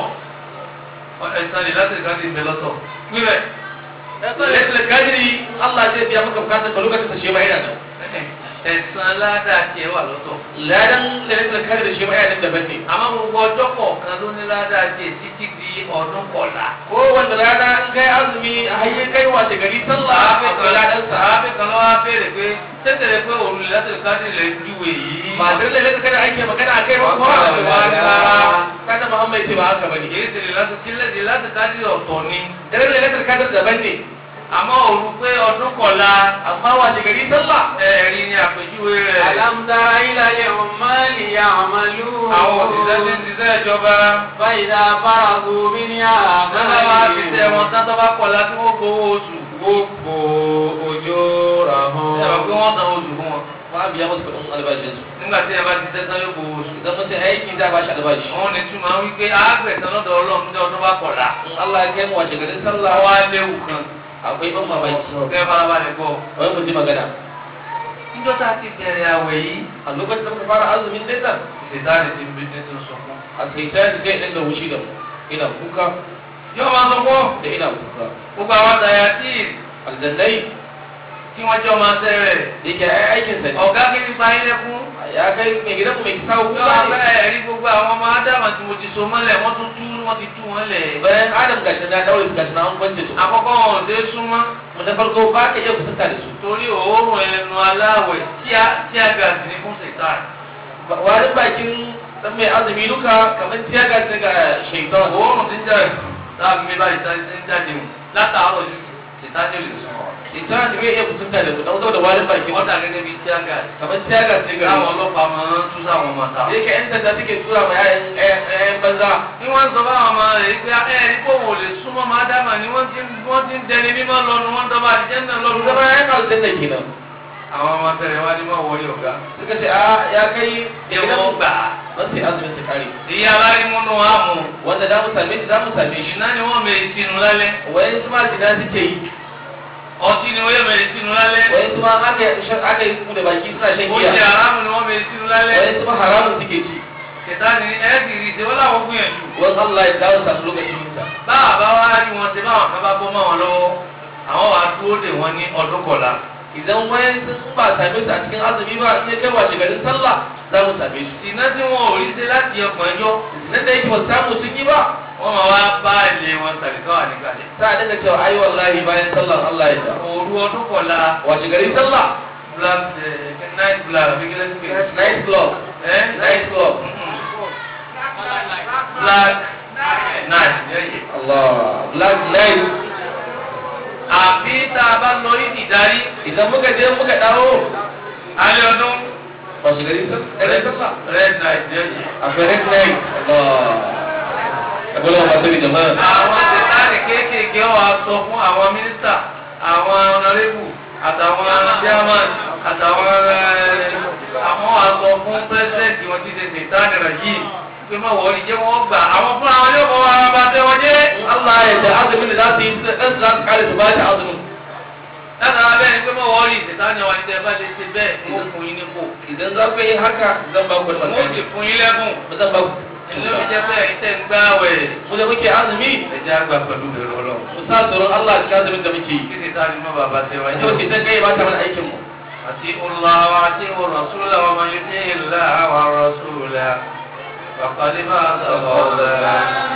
Ẹ̀sán lè látọ̀ káàdì ń bẹ lọ́tọ̀. Wíwẹ̀. Lailatul Qadri Allah zai biya maka bukatar ka lokacin da shi ma yana nan. Ẹ̀sán ládàá tiẹ̀ wà lọ́tọ̀. Ladan Lailatul Qadri shi ma yana nan daban ne. àmọ́ gbogbo ọjọ́ kọ̀ọ̀kan ló ní ládàá jẹ títí di ọdún kọ̀ọ̀la. Ko wanda rana in kai azumi a hayye kai wace gari sallah akwai ladan sa. sàábì kan ló wá béèrè pé tẹ́tẹ̀rẹ̀ pé òun lè láti káàdì lè júwe yìí. Ba da Lailatul Qadri ake magana akai ba kuma Wa ba qala da kada Muhammad ce ba haka bane. kìí ṣe láti kílẹ̀ di láti káàdì ọ̀tọ̀ ni. Dare Lailatul Qadri daban ne. àmọ́ òru pé ọdún kọ̀ọ̀la Amma wace gari sallah ẹ̀rí ni àpèjúwe rẹ̀. ألم تر إلى العمال يعملون àwọn òṣìṣẹ́ tí ń ṣiṣẹ́ ìjọba. فإذا فرغوا من Bẹ́ẹ̀ wá fi tẹ wọn أعمالهم tán tó bá kọ̀ọ̀la tí wọ́n gbowó oṣù. وفوا Ẹ̀rọ pé أجورهم wọ́n san oṣù fún wọn. wa an biya musu kuɗin albashinsu nígbà tí ẹ bá ti tẹ́tán yóò gbowó oṣù. idan mutum aiki za a bashi albashi òun ní túmọ̀ wípé àgbẹ̀tàn lọ́dọ̀ ọlọ́run ní ọdún bá kọ̀ọ̀la. in Allah ya kai mu wace garin sallah wá léwu kan akwai ban mamaki kẹ́ farabalẹ̀ gbọ́. wai mu ji magana níjọ́ tá a ti bẹ̀rẹ̀ àwẹ̀ yìí a lokacin da muka fara azumin din nan ṣètàlẹ̀ ti bí ní tó sọ fún. a saitani zai dinga wushi da mu ina kuka yóò máa sọ fún da ina kuka gbogbo àwọn àtàyà tí aljannai tí wọ́n jọ máa tẹ́ rẹ̀. da yake ai aikin sa ne ọ̀gá kí ni pa yín lẹ́kún. ya kai mai gidan mu mai kisa yóò kuka wá ne bẹ́ẹ̀ rí gbogbo àwọn ọmọ ádámà tí mo ti so mọ́lẹ̀ wọ́n tún tú wọ́n ti tú wọn lẹ̀. bayan adam gashi na daure su gashi na an kwance su àkọ́kọ́ wọn ò dé súnmọ́ mu na farko ba ka iya kusanta da su torí òórùn ẹnu aláwẹ̀ tí a tí a ga sí ní fún ṣètàn. Ba- warin bakin dan mai azumi duka kamar tiyaga ce ga shaitan òórùn ti ń jáde láàbí mi báyìí tá- ti ń jáde mu látàárọ̀ yìí ṣètàn ní olè sùn. shaitan ne bai iya kusanta da mu dan saboda warin bakin wọ́n dà gẹ́gẹ́ bíi tí a ga sí. kamar tiyaga ce ga táwọn ọlọ́pàá máa ń tú sáwọn ọmọ ta. da yake yan sanda suke tura ma yayan yayan banza ní wọ́n sọ fáwọn ọmọ rẹ̀ pé ẹ rí kó wò lè súnmọ́ máa dábàá ni wọ́n ti ń wọ́n ti ń dẹni mímọ́ lọ́nu wọ́n dọ́ba àdìjẹ́ náà su lọ́nu. zama yayan aljanna kenan àwọn ọmọ tẹ̀lé wá ní mọ̀ wọlé ọ̀gá. suka ce a ya kai ẹ̀wọ̀n gbà á. ban sai azumin su kare ìyá alárí múnú wa mú. wanda za mu same shi za mu same shi ìṣúná ni wọ́n mèrè sínú lálẹ́. wayan su ma zina suke yi ọtí ni wọ́n mèrè sínú lálẹ́. wayan su ma aka shan aka yi da baki suna shan oúnjẹ giya aráàmù ni wọ́n mèrè sínú lálẹ́. wayan su ma haramun suke ci kẹtàní ẹ̀ẹ́dìrì ṣe wọ́n láwọn gbìyànjú. wani Allah ya dawo samu lokacin yin sa báwa bá wá rí wọn ṣe báwọn kan bá bọ́ mọ́ wọn lọ́wọ́ àwọn wàá dúró dè wọ́n ní ọdún kọ̀ọ̀la. idan wayan sun ba same su a cikin azumi ba in ya kai washe garin sallah za mu same shi ìná tí wọn ò rí ṣe láti ọkàn ẹjọ́ nan da yake ba su samu sun yi ba wọ́n máa wá bá ilé wọn tàbí káwà nígbàlẹ̀. sa a dinga cewa ai wallahi bayan sallah Allah ya da òru ọdún kọ̀ọ̀la washe garin sallah black eh, night black àbí kílẹ̀ sí pé. night club Eh? night club black night yẹ́yẹ́. Allah black night àbí tá a bá lọ ìdí darí idan muka je muka dawo alẹ́ ọdún washe garin sallah red night yẹ́yẹ́. akwai red night Allah ẹgbẹ́ lọ́wọ́ bá tóbi jama àwọn sèkáàlì kéékèèké wà sọ fún àwọn mínísítà àwọn ọ̀nàrẹ́bù àtàwọn chairman àtàwọn ẹ̀, àwọn wà sọ fún pírẹsidẹ́ǹtì wọn ti ṣe sèkáàlì rẹ̀ yìí pé má wọ́n jẹ́ wọ́n gbà àwọn fúnra wọn yóò fọwọ́ ara bá tẹ́ wọ́n jẹ́. Allah ya da azumin da za su yi su da ɗansu za su kare su ba shi azumin látara bẹ́ẹ̀ ni pé má wọ́n rí sèkáàlì wọn ni tẹ́ bá lè ṣe bẹ́ẹ̀ wọ́n fún yín nípò idan za ku yi haka zan ba ku da wọ́n sì makani fún yín lẹ́bùn ba zan ba ku ìlú ìjẹ́ bẹ́ẹ̀ ní tẹ́ ń gbá wẹ̀ mu da muke azumi ẹ̀jẹ̀ àgbà pẹ̀lú bẹ̀rù ọlọ́run mu sa tsoron Allah cikin azumin da muke yi kí sèkáàlì má bàbá tẹ́ wáyé. yau ke san kai ba ta mana aikin mu أطيعوا الله وأطيعوا الرسول ومن يطيع الله والرسول فقد فاز فوزا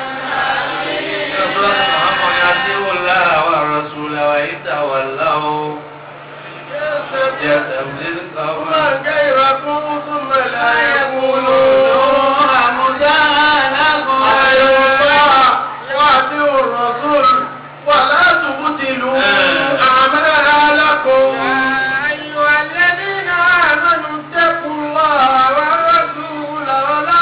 سورة محمد أطيعوا الله والرسول وإن تولوا يستبدل قوما غيركم ثم لا يقولوا أمثالكم أطيعوا الله وأطيعوا الرسول ولا تبطلوا أعمالكم أيها الذين آمنوا اتقوا الله والرسول ولا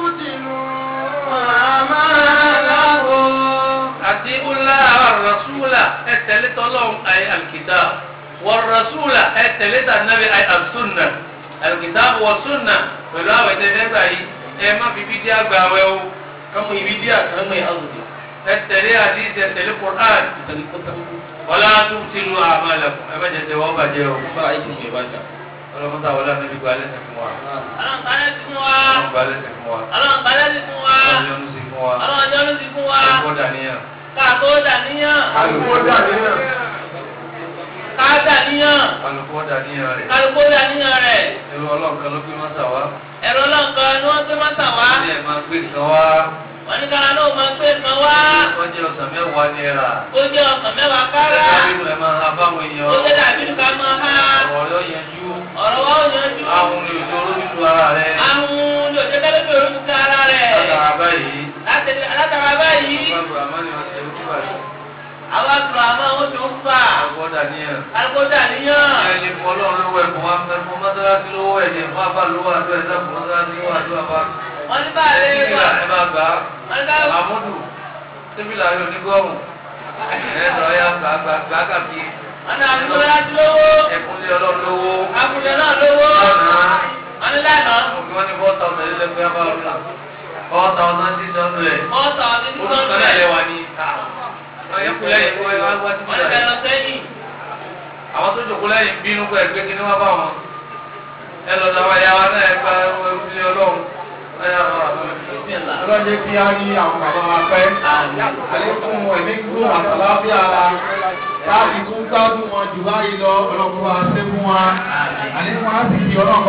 تبطلوا أعمالكم أطيعوا الله والرسول التلت لهم أي الكتاب والرسول التلت النبي أي السنة الكتاب والسنة فلا وتنبع إما في بدي أقوى kan mu yi bidiya kan mu yi azumi التلي حديث التلي قرآن ita ne kusa ولا تبطلوا أعمالكم أما جزاء وبجاء ba aikin mu ya bata ولا متى ولا نبي قال لنا كموا ọlọ́run balẹ̀ sí fún wa قال لنا كموا ọlọ́run balẹ̀ sí fún wa يونس كموا ọlọ́run jọ́nu sí fún wa قول دانيا káàtó dàníyàn àlùkò dàníyàn ká dàníyàn قول دانيا رẹ̀ kálukó dàníyàn rẹ̀ ẹ̀rọ ọlọ́run kan ló gbé mọ́sà wá ẹ̀rọ lọ́nkàn ni wọ́n gbé mọ́tà wá ilé ẹ̀ máa gbé nǹkan wá wọ́n ní kára náà máa gbé kan wá wọ́n jẹ́ ọ̀sán mẹ́wàá náírà ó jẹ́ ọkàn mẹ́wàá kára ẹ̀ka nínú ẹ̀ máa ha fáwọn èèyàn ó jẹ́ dàbí ká máa há ọ̀rọ̀ yóò yanjú ọ̀rọ̀ wa ó yanjú ahun lè lo olómìnú ara rẹ̀ ahun ló jẹ́ kẹ́lẹ́ bí orúkú ká ara rẹ̀ látara báyìí láti látara báyìí wọ́n gbọ́ àmọ́ ni wọ́n ti ṣe wípé báyìí àwọn àtúrò àmọ́ ó ti ń fà ọgbọ́n dàníyàn kálukó dàníyàn ẹni fún ọlọ́run lówó ẹ̀kọ́ wa fẹ́ fún mọ́sálásí lówó ẹ̀jẹ̀ fún abá lówó àdúrà ẹ̀dá fún mọ́sálásí lówó àdúrà bá wọ́n ní bá a lè ẹ̀sìnkìlà wà ẹ̀ bá gbà á wọ́n ní ká àmúdù síbìlà yóò ní gọ́ọ̀mù ẹ̀ sọ ya gbàgbà kàkí Ọ̀nà àbúrò láti lówó. ẹ̀kúnlé ọlọ́run lówó. Àbúrò náà lówó. lọ́nà Wọ́n ní lánàá. òkè wọn ní bọ́ọ̀tà ọ̀nà ilé ẹgbẹ́ bá wọn là bọ́ọ̀tà ọ̀nà tí sọ́nù rẹ̀. Mọ́tò ọ̀dún ní olùkọ́ sọ́ọ̀tì. náà lè wà ní ìta. ọ̀yẹ́kùn lẹ́yìn wọ́n wá wá sí Wọ́n ní bẹ́ẹ̀ lọ sẹ́yìn. àwọn tó jòkó lẹ́yìn bínú pé ẹgbẹ́ kí ni wọ́n bá wọn. ẹ lọ lọ́wọ́ ya wa náà ẹgbẹ́ ilé ọlọ́run. ọlọ́jẹ́ kí á rí àwọn bàbá wa pẹ́ àlékún ẹ̀mí gbó àtàláfíà ara láti tún gbádùn wọn jù báyìí lọ ọlọ́run wa ṣe fún wa àlékún á sì kí ọlọ́run